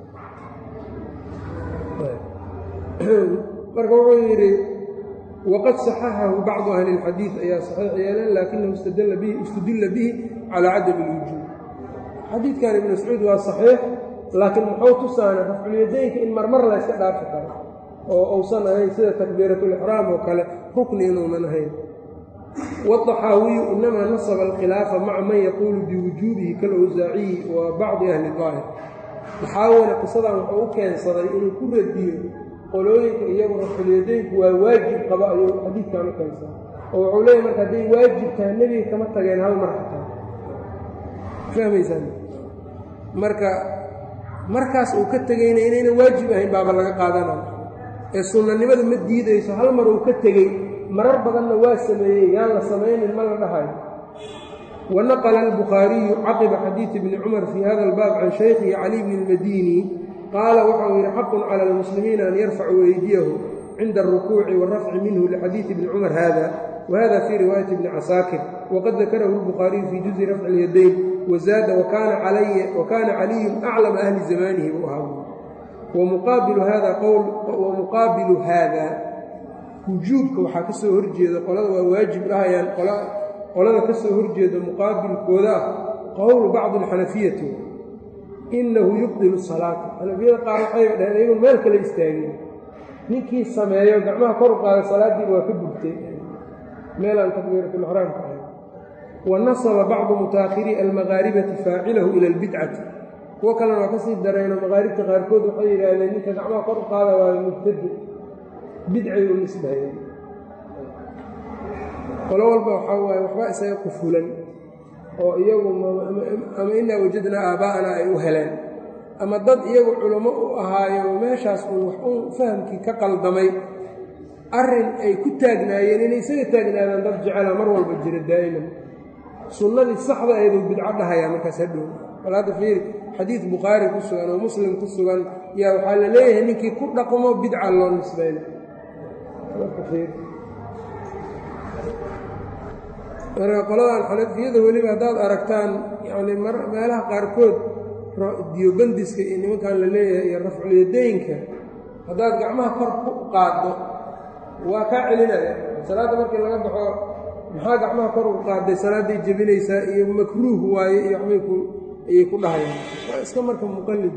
marka wuxuu yidhi waqad saxaxahu bacdu ahli اlxadiid ayaa saxiix yeeleen laakinahu istudilla bihi calaa cadami اlwujuub xadiidkan ibn mascuud waa saxiix laakiin muxuu tusaana rafculyadaynka in marmar layska dhaafi karo oo uusan ahayn sida takbiiratulixraam oo kale rukni inuunan ahayn wاطaxaawiyu inamaa nasaba alkhilaafa maca man yaquulu biwujuubihi kalawsaaciyi wa bacdi ahli daahir taxaawina qisadan wuxuu u keensaday inuu ku radiyo qolooyinka iyagu rafculyadaynku waa waajib qaba ayuu xadiidkan u keensaday oo wuxuu leeyahy marka hadday waajib tahay nebiga kama tageen hal mar xataa fahmaysaan marka markaas uu ka tegayna inaynan waajib ahayn baaba laga qaadanaya ee sunnanimada ma diidayso hal mar uu ka tegey marar badanna waa sameeyey yaan la samaynin ma la dhahayo wa naqla albukhaariyu caqiba xadiidi bni cumar fii hada albaab can shaykhihi cali bni اlmadini qaala waxau yidhi xaqun cala almuslimiina an yarfacuu eydiyahu cinda alrukuuci wاlrafci minhu lixadiidi bni cumar hada whada fii riwaayati bni casaakir waqad dakarahu اlbukhaariyu fii juزi rafci اlyadayn wazaada wakaana caliyun aclama ahli zamanihi buu ahaa wamuqaabilu haada qowl wamuqaabilu haada wujuubka waxaa ka soo horjeeda qolada waa waajib dhahayaan qolada ka soo horjeeda muqaabilkooda ah qowlu bacdi alxanafiyati inahu yubdilu salaata xanafiyada qaar waxayba dhaheen iyagun meel kale istaageen ninkii sameeyo gacmaha kor u qaada salaaddiiba waa ka gubtay meelaan takbiiratulixraamka ahay wa nasaba bacdu mutaakhiri almaqaaribati faacilahu ila albidcati kuwo kalena waa ka sii darayno maqaaribta qaarkood waxay yidhaahdeen ninka gacmaha kor u qaada waa mubtadi bidcay u nisbahayeen qolo walba waxaa waaye waxba isaga qufulan oo iyagu ama inaa wajadnaa aaba'ana ay u heleen ama dad iyagu culummo u ahaayo meeshaas uu wax u fahamkii ka qaldamay arrin ay ku taagnaayeen inay isaga taagnaadaan dad jecela mar walba jira daa'iman sunnadii saxda ayduu bidco dhahayaa markaas hadhow bal hadda fiiri xadiid bukhaari ku sugan oo muslim ku sugan yaa waxaa la leeyahay ninkii ku dhaqmo bidca loo nisbayna marka qoladan xanafiyada weliba haddaad aragtaan yacni meelaha qaarkood diyobandiska iyo nimankan la leeyahay iyo rafculyadaynka haddaad gacmaha kor ku qaaddo waa kaa celinaya salaadda markii laga baxo maxaa gacmaha kor u qaadday salaadday jebinaysaa iyo makruuh waaye iyo waxbay ku ayay ku dhahayaan waa iska marka muqallid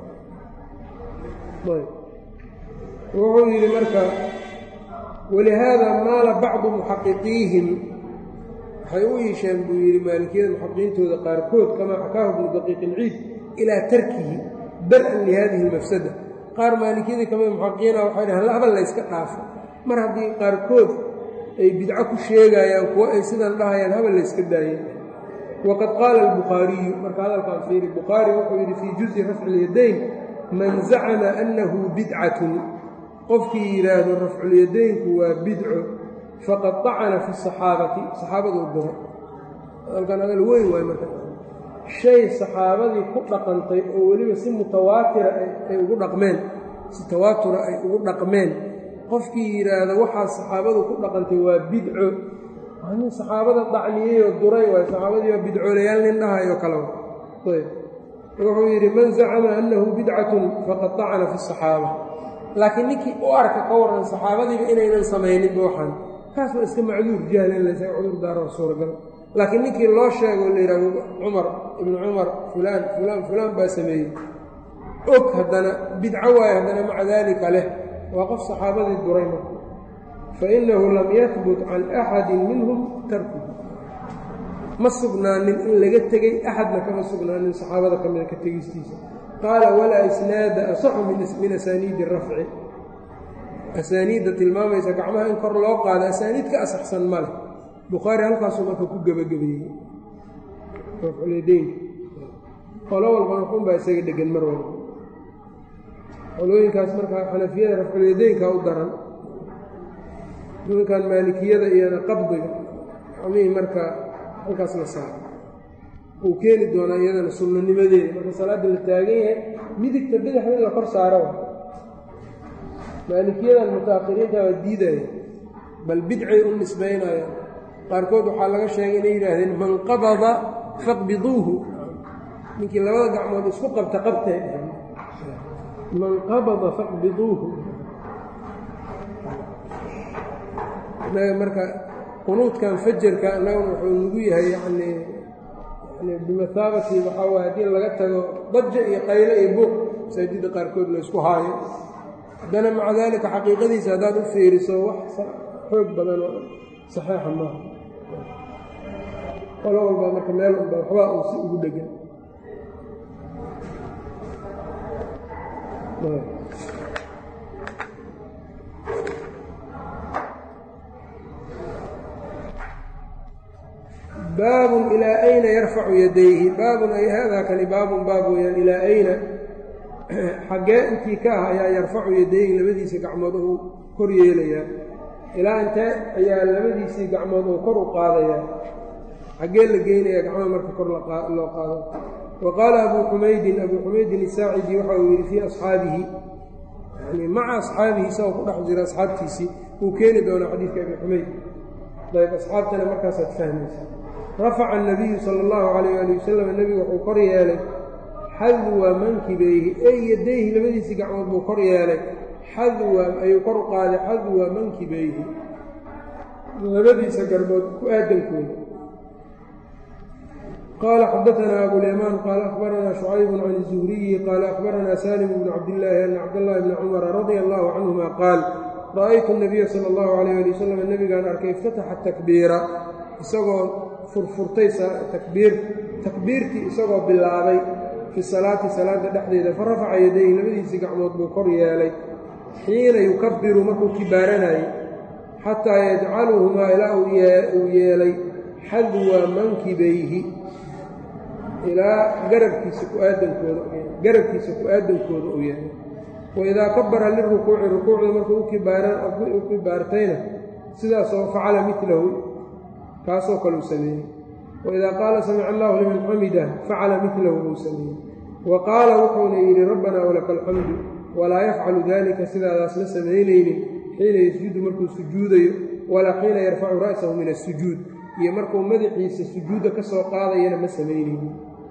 wuxuu yidhi marka walihaada maala bacdu muxaqiqiihim waxay u iisheen buu yidhi maalikiyada muxaqiqiintooda qaarkood kamaa xakaahu bnu daqiiq ilciid ilaa tarkihi dar-an lihadihi lmafsada qaar maalikiyadii kamida muxaqiqiina waxay dhahaan habal la yska dhaafo mar haddii qaarkood ay bidco ku sheegayaan kuwo ay sidan dhahayaan habal la yska daayeen waqad qaala albukhaariyu marka hadalkaan fiiri bukhaari wuxuu yidhi fii juzi rafci lyadayn man zacama annahu bidcatun qofkii yidhaahdo rafculyadaynku waa bidco faqad طacana fi saxaabati saxaabaduu duro hadalkan hadal weyn waay marka shay saxaabadii ku dhaqantay oo weliba si mutawaatira ay ugu dhaqmeen si tawaatura ay ugu dhaqmeen qofkii yidhaahdo waxaa saxaabadu ku dhaqantay waa bidco nin saxaabada dacniyeyoo duray waay saxaabadii waa bidcoolayaal nin dhahayo kale ayb wuxuu yidhi man zacama annahu bidcatun faqad طacana fi saxaaba laakiin ninkii u arka ka warran saxaabadiiba inaynan samayninba waxaan kaas waa iska macduur jahlan laysaga cudur daaro suuragal laakiin ninkii loo sheego la yidhahdo cumar ibnu cumar fulaan fulaan fulaan baa sameeyey og haddana bidco waaye haddana maca daalika leh waa qof saxaabadii duray marka fainahu lam yahbut can axadin minhum tarkuhu ma sugnaanin in laga tegey axadna kama sugnaanin saxaabada ka mida ka tegistiisa qaala walaa isnaada asaxu min asaaniidi rafci asaaniidda tilmaamaysa gacmaha in kor loo qaado asaaniid ka asaxsan ma leh bukhaari halkaasuu marka ku gebagabeeyey rafculyadaynka qolo walbana xunbaa isaga dhegan mar walba qolooyinkaas markaa xanafiyada rafculyadaynka u daran nimankan maalikiyada iyona qabdiga gacmihii marka halkaas la saaro uu keeni doonaa iyadana sunnanimadeeda marka salaadda la taagan yahay midigta bidixda in la kor saaro maalikiyadan mutaakhiriinta waa diidaya bal bidcay u nisbaynayaan qaarkood waxaa laga sheegay inay yidhaahdeen man qabada faqbiduuhu ninkii labada gacmood isku qabta qabtee man qabada faqbiduuhu inaga marka qunuudkan fajarka annaguna wuxuu nagu yahay yacnii yani bimathaabati waxaa waay haddii laga tago daja iyo qayle iyo buuq masaajidda qaarkood la isku haayo haddana maca daalika xaqiiqadiisa haddaad u fiiriso wax xoog badan oo saxiixa maaha qolo walba marka meel unba waxbaa uu si ugu dhegan baabun ilaa ayna yarfacu yadayhi baabun ay haadaa kani baabun baab weyaan ilaa ayna xaggee intii ka ah ayaa yarfacu yadayhi labadiisii gacmood uu kor yeelayaa ilaa intee ayaa labadiisii gacmood uu kor u qaadayaa xaggee la geynayaa gacmaha marka kor loo qaado wa qaala abuu xumaydin abuu xumaydin isaacidi waxa uu yidhi fii asxaabihi yani maca asxaabihi isagoo ku dhex jira asxaabtiisii uu keeni doonaa xadiidka abi xumayd ayb asxaabtana markaasaad fahmaysa rafaca anabiyu sala allahu calayh ali wasalam nebigu wuxuu kor yeelay xadwa mankibayhi ey yadayhi labadiisii gacmood buu kor yeelay xadwa ayuu kor u qaaday xadwa mankibayhi labadiisa garbood ku aadankooda qaala xadaanaa abulyamaan qaala akhbaranaa shucaybu can zuhriyi qaala akhbaranaa salim bnu cabdillaahi ana cabdاllahi bni cumara radia allahu canhuma qaal ra'aytu nabiya sala allahu alayh ali wasalam nebigaan arkay iftataxa takbiira isagoo furfurtay takbiir takbiirtii isagoo bilaabay fi salaati salaada dhexdeeda fa rafaca yadayhi labadiisii gacmood buu kor yeelay xiina yukabiru markuu kibaaranayay xataa yajcaluhumaa ilaa uu yeelay xadwa mankibayhi ilaa garabkiisa ku-aadankooda garabkiisa ku-aadankooda uu yahay waidaa kabara lirukuuci rukuucda markuu u kibaartayna sidaasoo facala milahu kaasoo kaleu sameeyey waidaa qaala samica allahu liman xamida facala milahu buu sameeyey wa qaala wuxuuna yidhi rabbanaa walaka alxamdu walaa yafcalu dalika sidaadaas ma samaynaynin xiina yasjudu markuu sujuudayo walaa xiina yarfacu ra'sahu min asujuud iyo markuu madaxiisa sujuudda ka soo qaadayana ma samaynaynin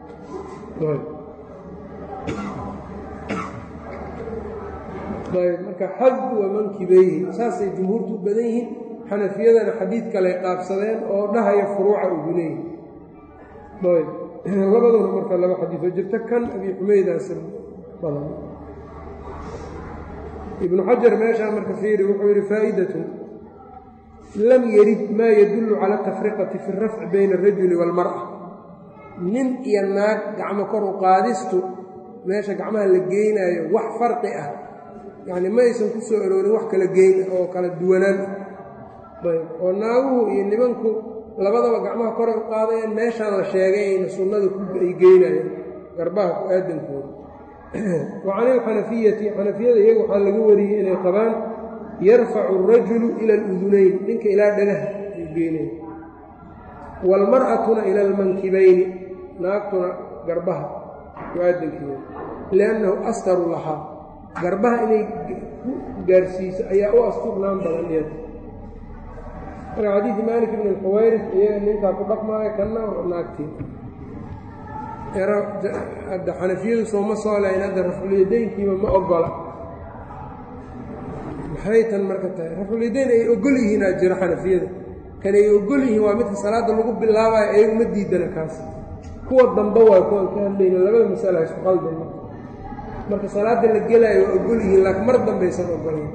marka xadwa mankibayhi saasay jumhuurtu u badan yihiin xanafiyadana xadiid kaley qaabsadeen oo dhahaya furuuca ugu leeyihi labaduna marka laba xadiioo jirta kan abi xumeydaas badan ibnu xajar meeshaa marka fiiri wuxuu yidhi faa'idatun lam yarid maa yadullu cala atafriqati fi rafci bayna alrajuli waalmar'a nin iyo naag gacmo kor u qaadistu meesha gacmaha la geynaayo wax farqi ah yacni ma aysan ku soo aroorin wax kala geyn ah oo kala duwanaan ah ayb oo naaguhu iyo nimanku labadaba gacmaha koray u qaadayaan meeshaan la sheegay ayna sunnada ay geynayaan garbaha ku aadankooda wa can ilxanafiyati xanafiyada iyaga waxaa laga wariyey inay qabaan yarfacu alrajulu ila aludunayn ninka ilaa dhagaha ay geynaya waalmar'atuna ila almankibayni naagtuna garbaha ku aadankeeda liannahu astaru lahaa garbaha inay ku gaarsiiso ayaa u asturnaan badan iyada marka xadiidi maalik ibn alxuwayris iyaga ninkaa ku dhaqmaayo kanna naagtii hadda xanafiyadu sooma soo lahayn hadda rafculyadaynkiiba ma ogola maxay tan marka tahay rafculyadayn ay ogol yihiin aa jiro xanafiyada kan ay ogol yihiin waa midka salaadda lagu bilaabayo ayagu ma diidana kaas kuwa dambe waay kuwan ka hadlayna labada masala isku qaldan marka salaadda la gelaayo waa ogol yihiin laakiin mar dambaysan ogolayn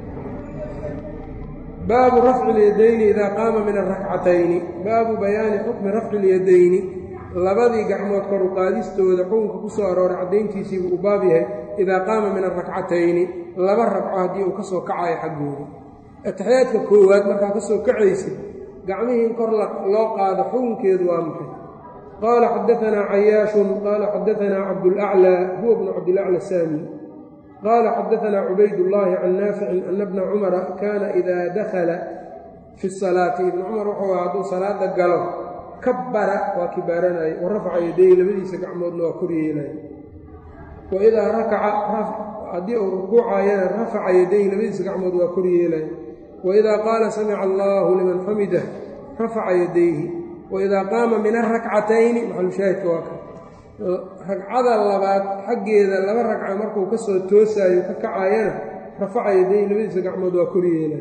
baabu rafci اlyadayni idaa qaama min arakcatayni baabu bayaani xukmi rafci اlyadayni labadii gacmood kor u qaadistooda xukunka ku soo arooray caddayntiisii buu u baab yahay idaa qaama min arakcatayni laba ragco haddii uu ka soo kacayo xaggooda ataxiyaadka koowaad markaa ka soo kacaysid gacmihii in kor loo qaado xukunkeedu waa maxay qaala xadaanaa cayaashun qaala xadaanaa cabdulaclaa huwa bnu cabdilacla saami qaala xadaanaa cubaydullaahi can naaficin ana bna cumara kaana idaa dakhala fi salaati ibnu cumar wuxuu aha hadduu salaada galo kabbara waa kibaaranaya wa rafaca yadayhi labadiisa gacmoodna waa kor yeelaya wa idaa rakaca haddii uu rukuucayana rafaca yadayhi labadiisa gacmood waa kor yeelaya wa idaa qaala samica allaahu liman xamidah rafaca yadayhi wa idaa qaama min arakcatayni maxalushaahidka waa ka ragcada labaad xaggeeda laba ragca markuu ka soo toosaayo ka kacayana rafaca yadayhi labadiisa gacmood waa kor yeelaya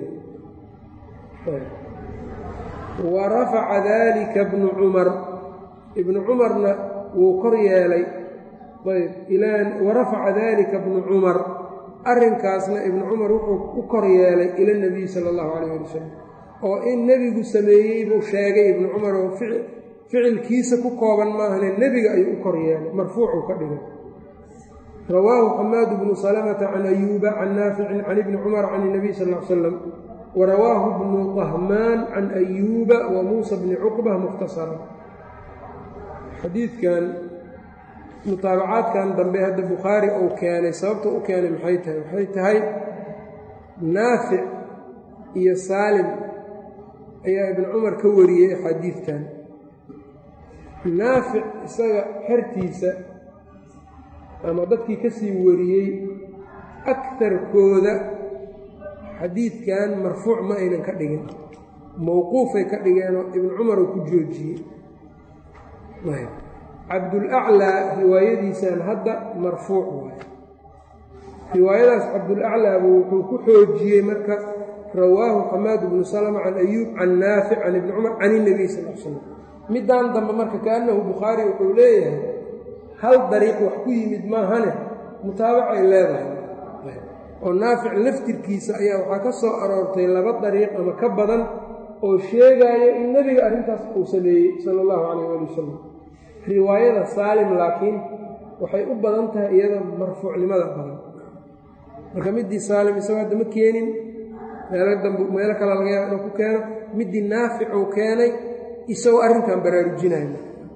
wa rafaca daalika bnu cumar ibnu cumarna wuu kor yeelay ayb wa rafaca daalika bnu cumar arrinkaasna ibnu cumar wuxuu u kor yeelay ila nebiyi sala allahu calayh ali wasalam oo in nebigu sameeyey buu sheegay ibnu cumar oo ficilkiisa ku kooban maahane nebiga ayuu u kor yeelay marfuucuu ka dhigay rawaahu xamaadu bnu salamata can ayuuba can naaficin can ibni cumar can اnabiy sal l slam warawaahu bnu qahmaan can ayuuba wa muusa bni cuqba mukhtasara xadiidkan mutaabacaadkan dambe hadda bukhaari uu keenay sababta u keenay maxay tahay waxay tahay naafic iyo saalim ayaa ibnu cumar ka wariyey axaadiidtan naafic isaga xertiisa ama dadkii ka sii wariyey akarkooda xadiidkan marfuuc ma aynan ka dhigin mowquufay ka dhigeenoo ibnu cumar uu ku joojiyey cabdulaclaa riwaayadiisan hadda marfuuc waaye riwaayadaas cabdulaclaaba wuxuu ku xoojiyey marka rawaahu xamaad bnu salma can ayuub can naafic can ibni cumar can inabiy sal l slam middaan dambe marka kaannahu bukhaari wuxuu leeyahay hal dariiq wax ku yimid maahane mutaabacay leedahay oo naafic laftirkiisa ayaa waxaa ka soo aroortay laba dariiq ama ka badan oo sheegaya in nebiga arrintaas uu sameeyey sala allahu calayh ali wasalam riwaayada saalim laakiin waxay u badan tahay iyada marfuucnimada badan marka middii saalim isagoo hadda ma keenin meelo damb meelo kale laga yaaba inuu ku keeno middii naaficuu keenay isagoo arrinkan baraarujinayo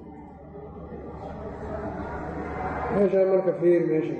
meeshaa marka fiir meesha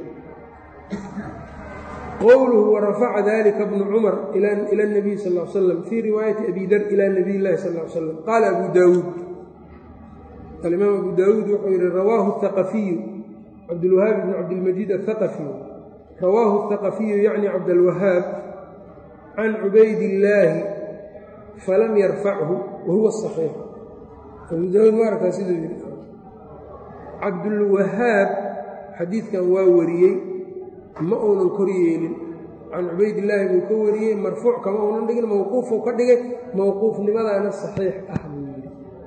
qowluhu warafaca dalika bnu cumar ila اnabiy sal l slam fii riwaayati abi dar ila nabiy llahi sal l slam qaala abu daawuud alimaam abu daawuud wuxuu yihi rawaahu haqafiyu cabdulwahaab bn cabdilmajiid athaqafi rawaahu haqafiyu yacni cabdalwahaab can cubaydillaahi falam yarfachu wahuwa saxiix abu daawuud ma arkaa siduu yidhi cabdulwahaab xadiidkan waa wariyey ma uunan kor yeelin can cubaydillaahi buu ka wariyey marfuuc kama uunan dhigin mawquufuu ka dhigay mawquufnimadaana saxiix ah buu yidhi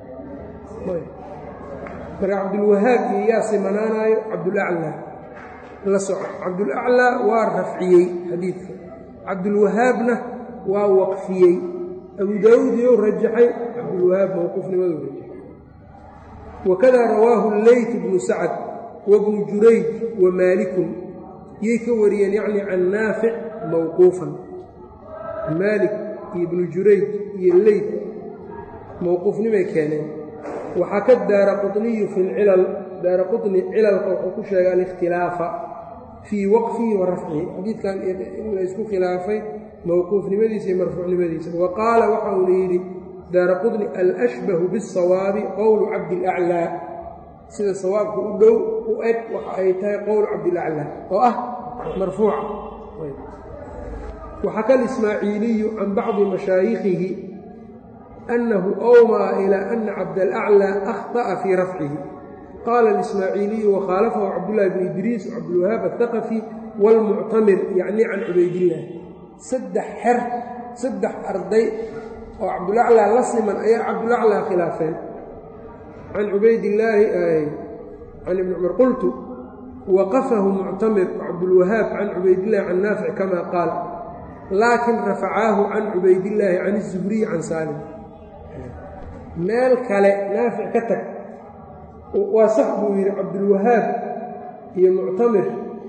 marka cabdulwahaab iyo yaa simanaanaayo cabdulaclaa la soco cabdulaclaa waa rafciyey xadiidka cabdulwahaabna waa waqfiyey abu daawuud iyou rajaxay cabdulwahaab mawquufnimaduu rajaxay wakada rawaahu leyt bnu sacad wabnu jurayj wa maalikun yay ka wariyeen yacni can naafic mawquufan maalik iyo ibnu jurayj iyo leyt mawquufnimay keeneen waxaa ka daara quطniyu fi lcilal daara quطni cilalka wuxuu ku sheegay alikhtilaafa fii waqfihi wa rafcihi xadiidkan in la isku khilaafay mawquufnimadiisa iyo marfuucnimadiisa wa qaala waxa uuna yidhi daara quطni alashbahu biالsawaabi qowlu cabdilaclaa sida sawaabka u dhow u eg waxa ay tahay qowlu cabdilaclaa oo ah marfuuca waxaka alismaaciiliyu can bacdi mashaayikhihi annahu awmaa ilaa ana cabdalaclaa akhطa'a fii rafcihi qaala alismaaciiliyu wakhaalafahu cabdullahi bn idriis cabdulwahaab athaqafi wاlmuctamir yacni can cubaydillaah saddex xer saddex arday oo cabdulaclaa la siman ayaa cabdulaclaa khilaafeen can cubaydillaahi can ibni cumar qultu waqafahu muctamir cabdulwahaab can cubaydillahi can naafic kama qaal laakin rafacaahu can cubaydillaahi can izuhriyi can saalim meel kale naafic ka tag waa sax buu yidhi cabdulwahaab iyo muctamir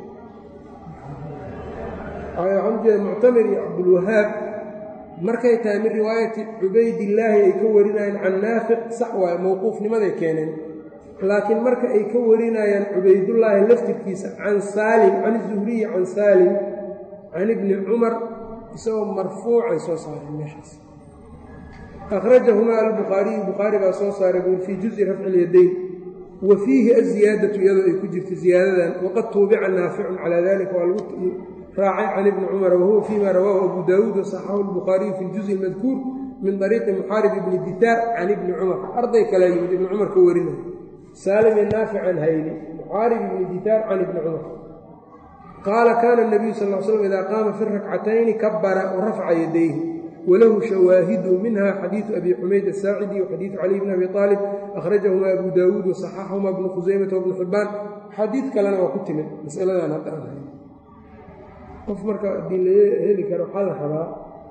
waxaan ujeeda muctamir iyo cabdulwahaab markay tahay min riwaayati cubaydillaahi ay ka warinayaan can naafic sax waaye mowquufnimaday keeneen laakiin marka ay ka warinayaan cubaydullaahi laftirkiisa can saalim can zuhriyi can saalim can ibni cumar isagoo marfuucay soo saareen meeshaas akhrajahumaa albukhaariyu bukhaari baa soo saaray buur fii juzi rafci lyadayn wa fiihi aziyaadatu iyadoo ay ku jirto ziyaadadan waqad tuubica naaficun calaa dalika waa lagu raacay can ibni cumara wahuwa fiima rawaahu abu daawuud wasaxaxahu albukhaariyu fi ljuzi almadkuur min ariiqi muxaarib ibni ditaar can ibni cumar arday kalea yimid ibni cumar ka warinay saalim iyo naafic can hayni muxaarib ibni ditaar can ibni cumar qaala kaana nabiyu sal l slam idaa qaama fi rakcatayni kabara warafaca yadayhi walahu shawaahidu minha xadiidu abi xumayd asaacidi waxadiidu caliy bn abi aalib akhrajahumaa abu daawuud wasaxaxahumaa bnu khusaymata wabnu xibbaan xadiid kalena waa ku timid masaladan hadda aan hay qof marka haddii la heli karo waxaa la rabaa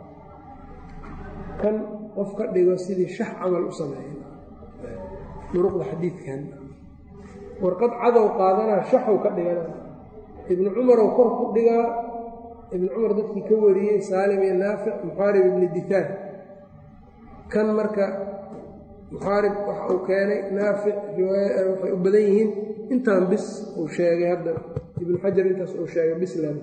kan qof ka dhigo sidii shax camal u sameeya duruqda xadiidkan warqad cadow qaadanaa shaxow ka dhigana ibnu cumarow kor ku dhigaa ibnu cumar dadkii ka wariyey saalim iyo naafic muxaarib ibni ditaar kan marka muxaarib waxa uu keenay naafic waxay u badan yihiin intaan bis uu sheegay hadda ibnu xajar intaas uu sheegay bisland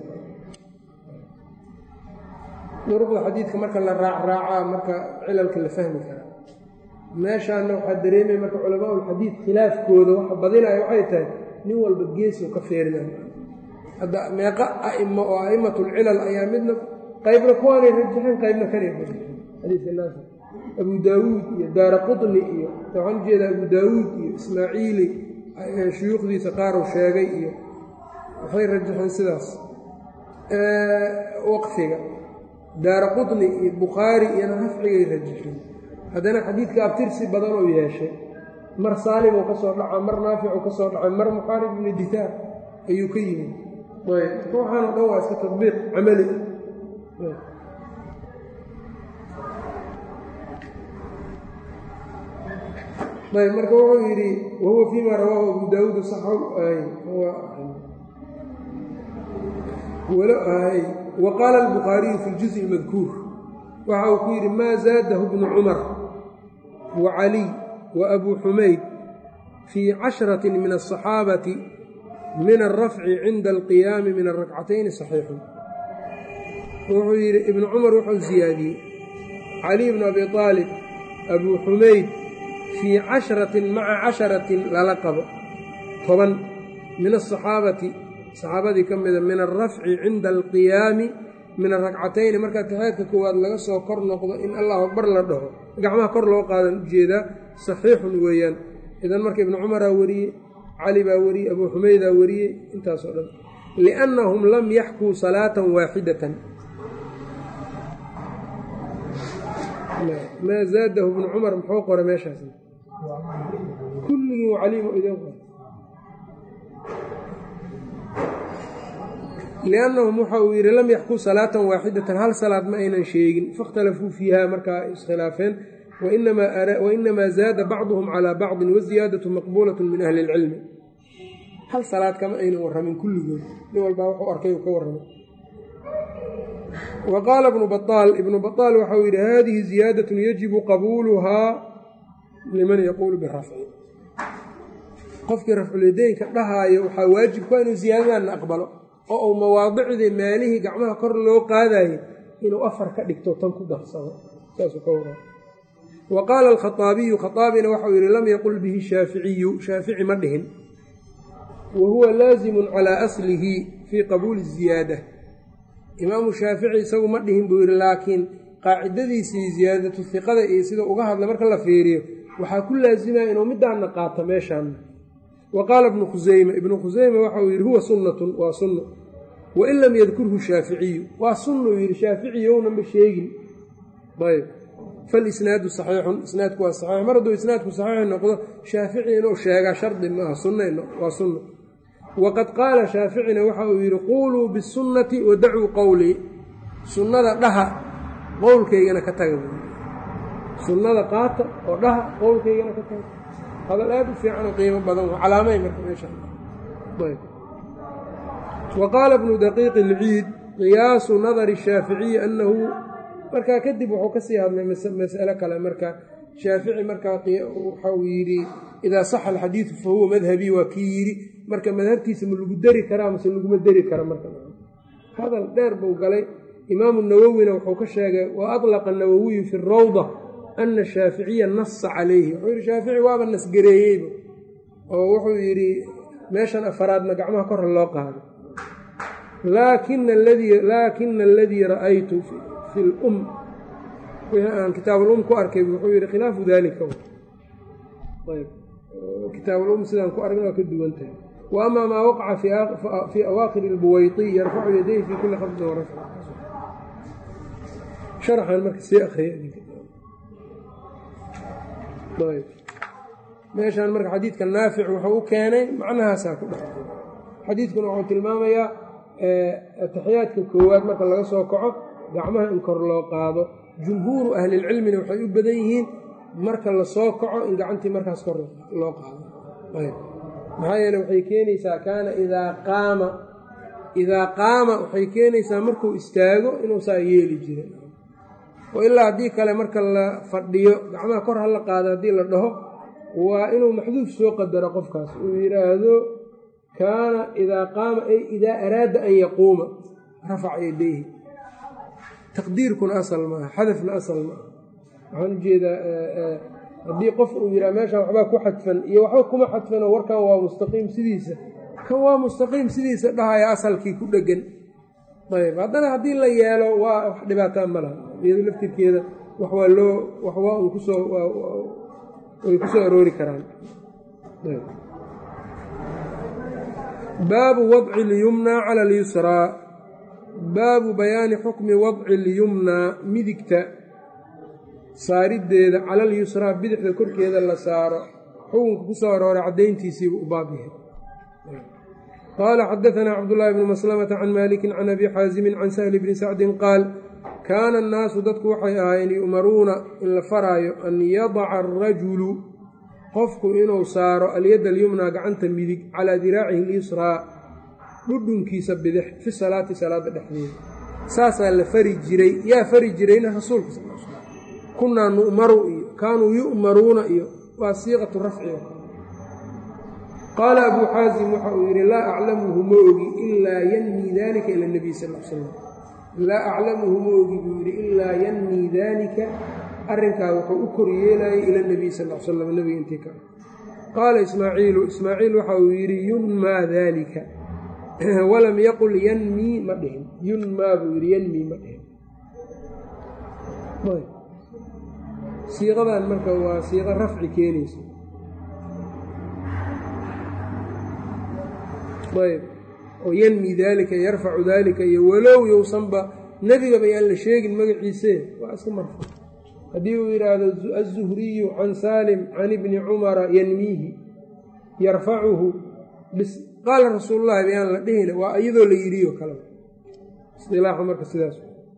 duruqda xadiidka marka la raacraacaa marka cilalka la fahmi karaa meeshaana waxaa dareemaya marka culamaa'ulxadiid khilaafkooda waxa badinaya waxay tahay nin walba geesuu ka feerinaya hadda meeqa a'imo oo a'immatulcilal ayaa midna qaybna kuwaanay rajaxeen qaybna kanay rajaxeen xadiidka naafic abu daawuud iyo daara qutni iyo waxaan ujeedaa abu daawuud iyo ismaaciili shuyuukhdiisa qaar uu sheegay iyo waxay rajaxeen sidaas waqfiga daara qutni iyo bukhaari iyona rafcigay rajaxeen haddana xadiidka abtirsi badan oo yeeshay mar saalim uu ka soo dhaca mar naafic uu ka soo dhacay mar muxaarib ibni ditaar ayuu ka yimid ayb marka waxaano dhan waa iska tadbiiq camali ayb marka wuxuu yidhi wahuwa fima rawaahu abu daawuud wa qaala albukhaariyu fi ljuزءi اmadkuur waxa uu ku yidhi maa zaadahu bnu cumar wa caliy wa abu xumayd fii cashrati min aلصaxaabati min alrafci cinda alqiyaami min arakcatayni saxiixun wuxuu yidhi ibnu cumar wuxuu ziyaadiyey caliy bnu abi aalib abuu xumayd fii cashratin maca casharatin lala qabo toban min asaxaabati saxaabadii ka mida min alrafci cinda alqiyaami min arakcatayni marka taxeedka koowaad laga soo kor noqdo in allahu akbar la dhaho gacmaha kor loo qaadan ujeedaa saxiixun weeyaan idan marka ibnu cumaraa wariyey cali baa wariyey abuu xumeydaa wariyey intaasoo dhan liannahum lam yaxkuu salaatan waaxidatan maa zaadahu ibnu cumar muxuu qoray meeshaas kulligii caliim idin qor liannahum waxa uu yidhi lam yaxkuu salaatan waaxidatan hal salaad ma aynan sheegin faاkhtalafuu fiiha markaa iskhilaafeen wainamaa zaada bacduhum calaa bacdin waziyaadatu maqbuulat min ahli اlcilmi hal salaad kama aynan warramin kulligood nin walbaa wuxuu arkay uu ka warramay wa qaala ibnu baطaal ibnu baطaal waxau yidhi hadihi ziyaadatun yajibu qabuuluhaa liman yaquulu birafci qofkii rafculideynka dhahaayo waxaa waajib ku inuu ziyaadadaanna aqbalo oo uu mawaadicdii meelihii gacmaha kor loo qaadayo inuu afar ka dhigto tan ku darsado saasuu ka waraa wa qaala alkhaaabiyu khaaabina waxau yidhi lam yaqul bihi shaaficiyu shaafici ma dhihin wa huwa laazimun calaa aslihi fii qabuuli ziyaada imaamu shaafici isagu ma dhihin buu yidhi laakiin qaacidadiisii ziyaadatu hiqada iyo sida uga hadla marka la fiiriyo waxaa ku laasimaya inuu midaana qaato meeshaana wa qaala ibnu khuseyme ibnu khuseyme waxauu yidhi huwa sunnatun waa sunno wain lam yadkurhu shaaficiyu waa sunnuu yidhi shaaficiyowna sheegin ayb falisnaadu saxiixun isnaadku waa saxiix mar hadduu isnaadku saxiix noqdo shaafici inuu sheegaa shardi maaha sunn waa sunno waqad qaala shaaficina waxa uu yidhi quuluu bisunnati wadacuu qowlii sunnada dhaha qowlkaygana ka taga sunnada qaata oo dhaha qowlkaygana ka taga hadal aad u fiican oo qiimo badan waa calaamay marka meesha wa qaala bnu daqiiqi ilciid qiyaasu nadari shaaficiyi annahu markaa kadib wuxuu kasii hadlay mas'alo kale marka shaafici markaa waxau yidhi idaa saxa alxadiidu fa huwa madhabii waa kii yidhi marka madhabtiisa ma lagu deri karaa mase laguma deri kara marka hadal dheer buu galay imaamu nawowina wuxuu ka sheegay wa adlaqa nawowiyu fi rawda ana shaaficiya nasa calayhi wuxuu yidhi shaafici waaba nasgareeyeyba oo wuxuu yidhi meeshan afaraadna gacmaha korra loo qaado laakina aladii ra'aytu fi lum wixii aan kitaabulum ku arkay wuxuu yidhi khilaafu dalika ayb kitaabulum sidaan ku argna waa ka duwan tahay wa amaa maa waqaca fii awaakir اlbuwayطi yarfacu yadayhi fii kuli khafdin warafc sharaxan marka sii akriya meeshaan marka xadiidka naafic wuxuu u keenay macnahaasaa ku dhex xadiidkuna wuxuu tilmaamayaa ataxiyaadka koowaad marka laga soo kaco gacmaha in kor loo qaado jumhuuru ahlilcilmina waxay u badan yihiin marka lasoo kaco in gacantii markaas kor loo qaado maxaa yeele waxay keenaysaa kaana idaa qaama idaa qaama waxay keenaysaa markuu istaago inuu saa yeeli jira oo ilaa haddii kale marka la fadhiyo gacmaha kor ha la qaado haddii la dhaho waa inuu maxduuf soo qadaro qofkaas uu yidhaahdo kaana idaa qaama ay idaa araada an yaquuma rafaca yadayhi taqdiirkuna asal maaha xadafna asal maaha waxaan ujeedaa haddii qof uu yidhaha meeshaan waxbaa ku xadfan iyo waxba kuma xadfanoo warkan waa mustaqiim sidiisa kan waa mustaqiim sidiisa dhahaya asalkii ku dhegan ayb haddana haddii la yeelo waa wax dhibaataa ma laha iyado laftirkeeda wax waa loo wax waa un kusoo way ku soo aroori karaan baabu wadci اlyumnaa cala اlyusraa baabu bayaani xukmi wadci اlyumnaa midigta saariddeeda cala alyusraa bidixda korkeeda la saaro xukunka ku soo arooray caddayntiisiibu u baab yahay qaala xadaanaa cabdullaahi bnu maslamata can maalikin can abi xaasimin can sahli bni sacdin qaal kaana annaasu dadku waxay ahaayeen yu'maruuna in la faraayo an yadaca arajulu qofku inuu saaro alyadda alyumnaa gacanta midig calaa diraacihi alyusraa dhudhunkiisa bidix fi salaati salaadda dhexdeeda saasaa la fari jiray yaa fari jirayna rasuulka sal l slam kunnaa nu'maru iyo kaanuu yu'maruuna iyo waa siiqatu rafci oo kale qaala abuu xaasim waxa uu yidhi laa aclamuhu ma ogi ilaa yanmii dalika ila nebiy sal l slam laa aclamuhu ma ogi buu yidhi ilaa yanmii daalika arrinkaa wuxuu u kor yeelayay ila nebiy sal l slam nebiga intii ka qaala ismaaciilu ismaaciil waxa uu yidhi yunmaa daalika walam yaqul yanmii ma dhihin yunmaa buu yidhi yanmii ma dhihin siiqadan marka waa siiqo rafci keenaysa ayb oo yanmi daalika yarfacu daalika iyo walow yowsanba nebigaba yaan la sheegin magaciise waa iska marfuuc haddii uu yidhaahdo aلzuhriyu can saalim can ibni cumara yanmiihi yarfacuhu bis qaala rasuulu llahi bayaan la dhihina waa iyadoo la yidhiyo kale isilaaxa marka sidaas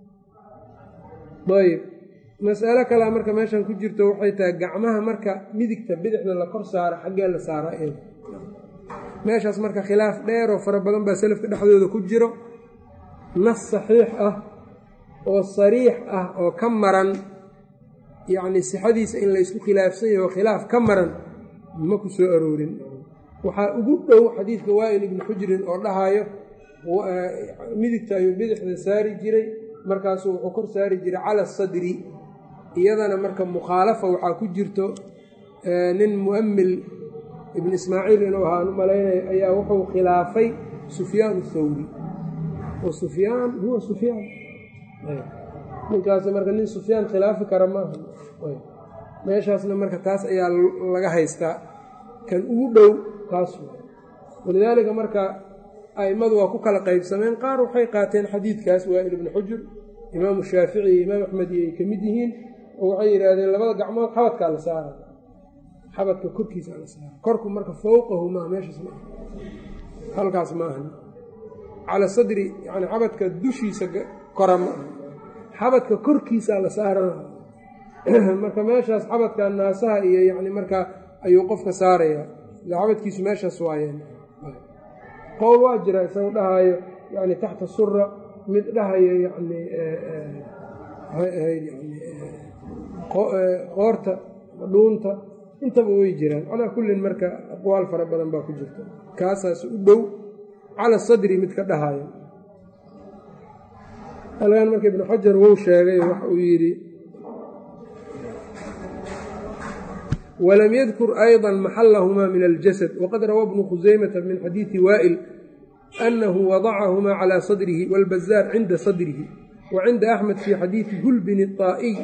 ayb mas'alo kalea marka meeshan ku jirto waxay tahay gacmaha marka midigta bidixda la kor saara xaggee la saara eed meeshaas marka khilaaf dheeroo fara badan baa selafka dhexdooda ku jiro nas saxiix ah oo sariix ah oo ka maran yacni sixadiisa in laysku khilaafsan yaho khilaaf ka maran ma ku soo aroorin waxaa ugu dhow xadiidka waa'il ibni xujrin oo dhahayo midigta ayuu bidixda saari jiray markaasuu wuxuu kor saari jiray cala asadri iyadana marka mukhaalafa waxaa ku jirto nin mu'amil ibn ismaaciil inuu ahaan u malaynaya ayaa wuxuu khilaafay sufyaan athawri wa sufyaan huwa sufyaan ninkaas marka nin sufyaan khilaafi kara maaha meeshaasna marka taas ayaa laga haystaa kan ugu dhow taas walidaalika marka a'immadu waa ku kala qaybsameen qaar waxay qaateen xadiidkaas waa'il ibni xujur imaamu shaafici iyo imaam axmed iyo ay ka mid yihiin oo waxay yidhaahdeen labada gacmood xabadkaa la saara xabadka korkiisa la saara korku marka fowqahu maaha meeshaas ma halkaas maaha cala sadri yani xabadka dushiisa kora ma aha xabadka korkiisaa la saarana marka meeshaas xabadka naasaha iyo yani markaa ayuu qofka saarayaa ila xabadkiisu meeshaas waayeen qowl waa jira isagu dhahaayo yani taxta sura mid dhahayo yani qoorta dhuunta intaba way jiraan calaa kullin marka aqwaal fara badan baa ku jirta kaasaas u dhow cala sadri mid ka dhahayo halkan marka ibnu xajar wuu sheegay waxa uu yidhi walam yadkur ayضa maxalahumaa min aljasad waqad rawaa bnu khusaymata min xadiidi waa'il anahu wadacahumaa calى sadrihi wاlbazaar cinda sadrihi wa cinda axmed fi xadiidi hulbin الطaa'iy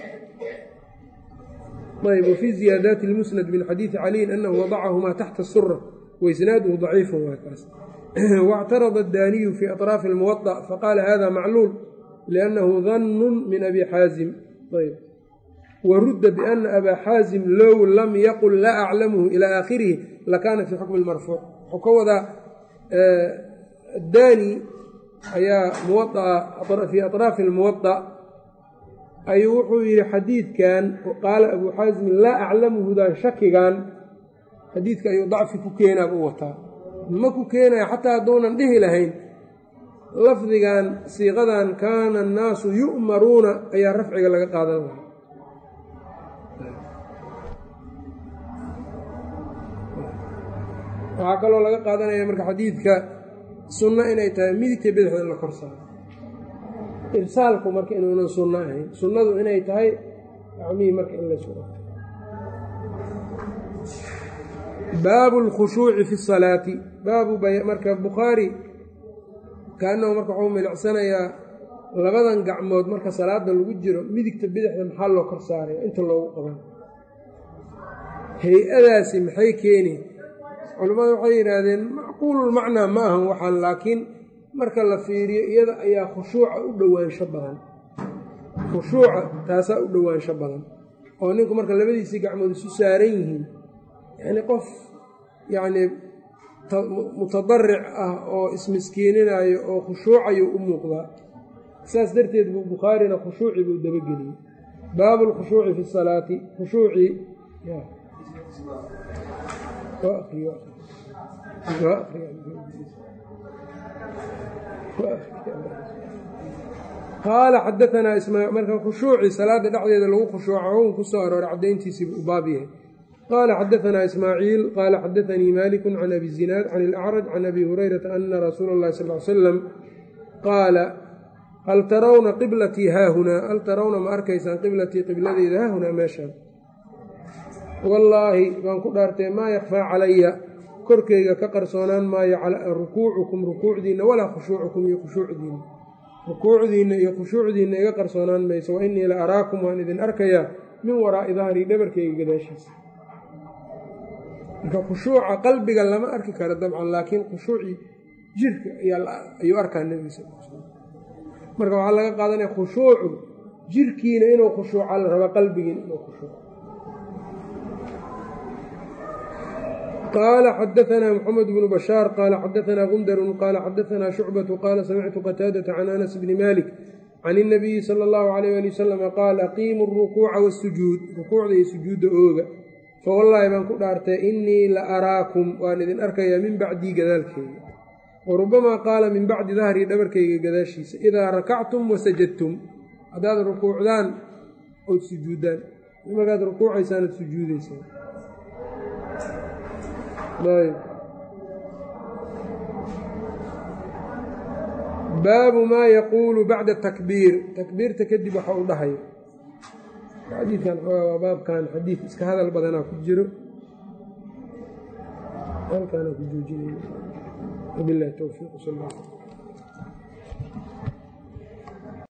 ayb wfii ziyaadaati اlmusnad min xadiidi caliyin anahu wadacahumaa taxta sura waisnaaduhu ضaciifu waa kaas واctarada الdaaniyu fi aطraafi اlmuwaطأ faqaala hada macluul liأnnahu dannu min abi xaazim ayb warudda biana abaa xaazim low lam yaqul laa aclamuhu ilى aakhirihi lakaana fii xukmi اlmarfuuc wuxuu ka wadaa daani ayaa muwaaa fii aطraafi اlmuwaطأ ayuu wuxuu yidhi xadiidkan qaala abuu xaasimin laa aclamuhudan shakigan xadiidka ayuu dacfi ku keenaaba u wataa ma ku keenaya xataa hadduunan dhihi lahayn lafdigan siiqadan kaana annaasu yu'maruuna ayaa rafciga laga qaadan lahaa waxaa kaloo laga qaadanaya marka xadiidka sunno inay tahay midigta bidixda in la kor saaro irsaalku marka inuunan sunno ahayn sunnadu inay tahay gacmihii marka in laysu baabu اlkhushuuci fi الsalaati baabu marka bukhaari kaanahu marka waxuu milicsanayaa labadan gacmood marka salaada lagu jiro midigta bidixda maxaa loo kor saaraya inta loogu qaban hay-adaasi maxay keeni culimmadu waxay yidhaahdeen macquululmacnaa ma ahan waxaan laakiin marka la fiiriyo iyada ayaa khushuuca u dhowaansho badan khushuuca taasaa u dhowaansho badan oo ninku marka labadiisii gacmood isu saaran yihiin yacnii qof yacnii mutadaric ah oo ismiskiininayo oo khushuucayo u muuqdaa saas darteed buu bukhaarina khushuuci buu dabageliyey baabu lkhushuuci fi salaati khushuucii qaala xadaanaa marka khushuucii salaada dhexdeeda lagu khushuuca un ku soo arooray caddayntiisiibu u baab yahay qaala xadaanaa ismaaciil qaala xadaanii maaliku can abi zinaad can ilacraj can abi hurayrata ana rasuula اllahi sal l salam qaala hal tarawna qiblatii haahunaa hal tarawna ma arkaysaan qiblatii qibladeeda haahunaa meeshaan wallaahi baan ku dhaartay maa yakfaa calaya korkeyga ka qarsoonaan maayo rukuucukum rukuucdiinna walaa khushuucukum iyo khushuucdiinna rukuucdiinna iyo khushuucdiinna iga qarsoonaan mayso wa innii la araakum waan idin arkayaa min waraa'i dahrii dhabarkeyga gadaashiisa marka khushuuca qalbiga lama arki karo dabcan laakiin khushuucii jirka ayuu arkaa nebiga sal l marka waxaa laga qaadanaya khushuucu jirkiina inuu khushuuca la raba qalbigiina inuu khushuuco qaala xadaanaa mxamed bnu bashaar qaala xadaanaa gundarun qaala xadaanaa shucbatu qaala samictu qataadata can anas bni malik can اnabiyi sala اllahu alayh ali wasalama qaal aqiimu rukuuca wasujuud rukuucda iyo sujuudda ooga fawallaahi baan ku dhaartay innii la araakum waan idin arkayaa min bacdii gadaalkeyga warubamaa qaala min bacdi dahrii dhabarkayga gadaashiisa idaa rakactum wasajadtum haddaad rukuucdaan ood sujuuddaan markaad rukuucaysaan ad sujuudaysaan baabu maa yaquulu bacda takbiir takbiirta kadib waxa uu dhahayo xadiidkan waa baabkan xadiid iska hadal badanaa ku jiro halkaana ku joojinay wabilahi towfiiq sal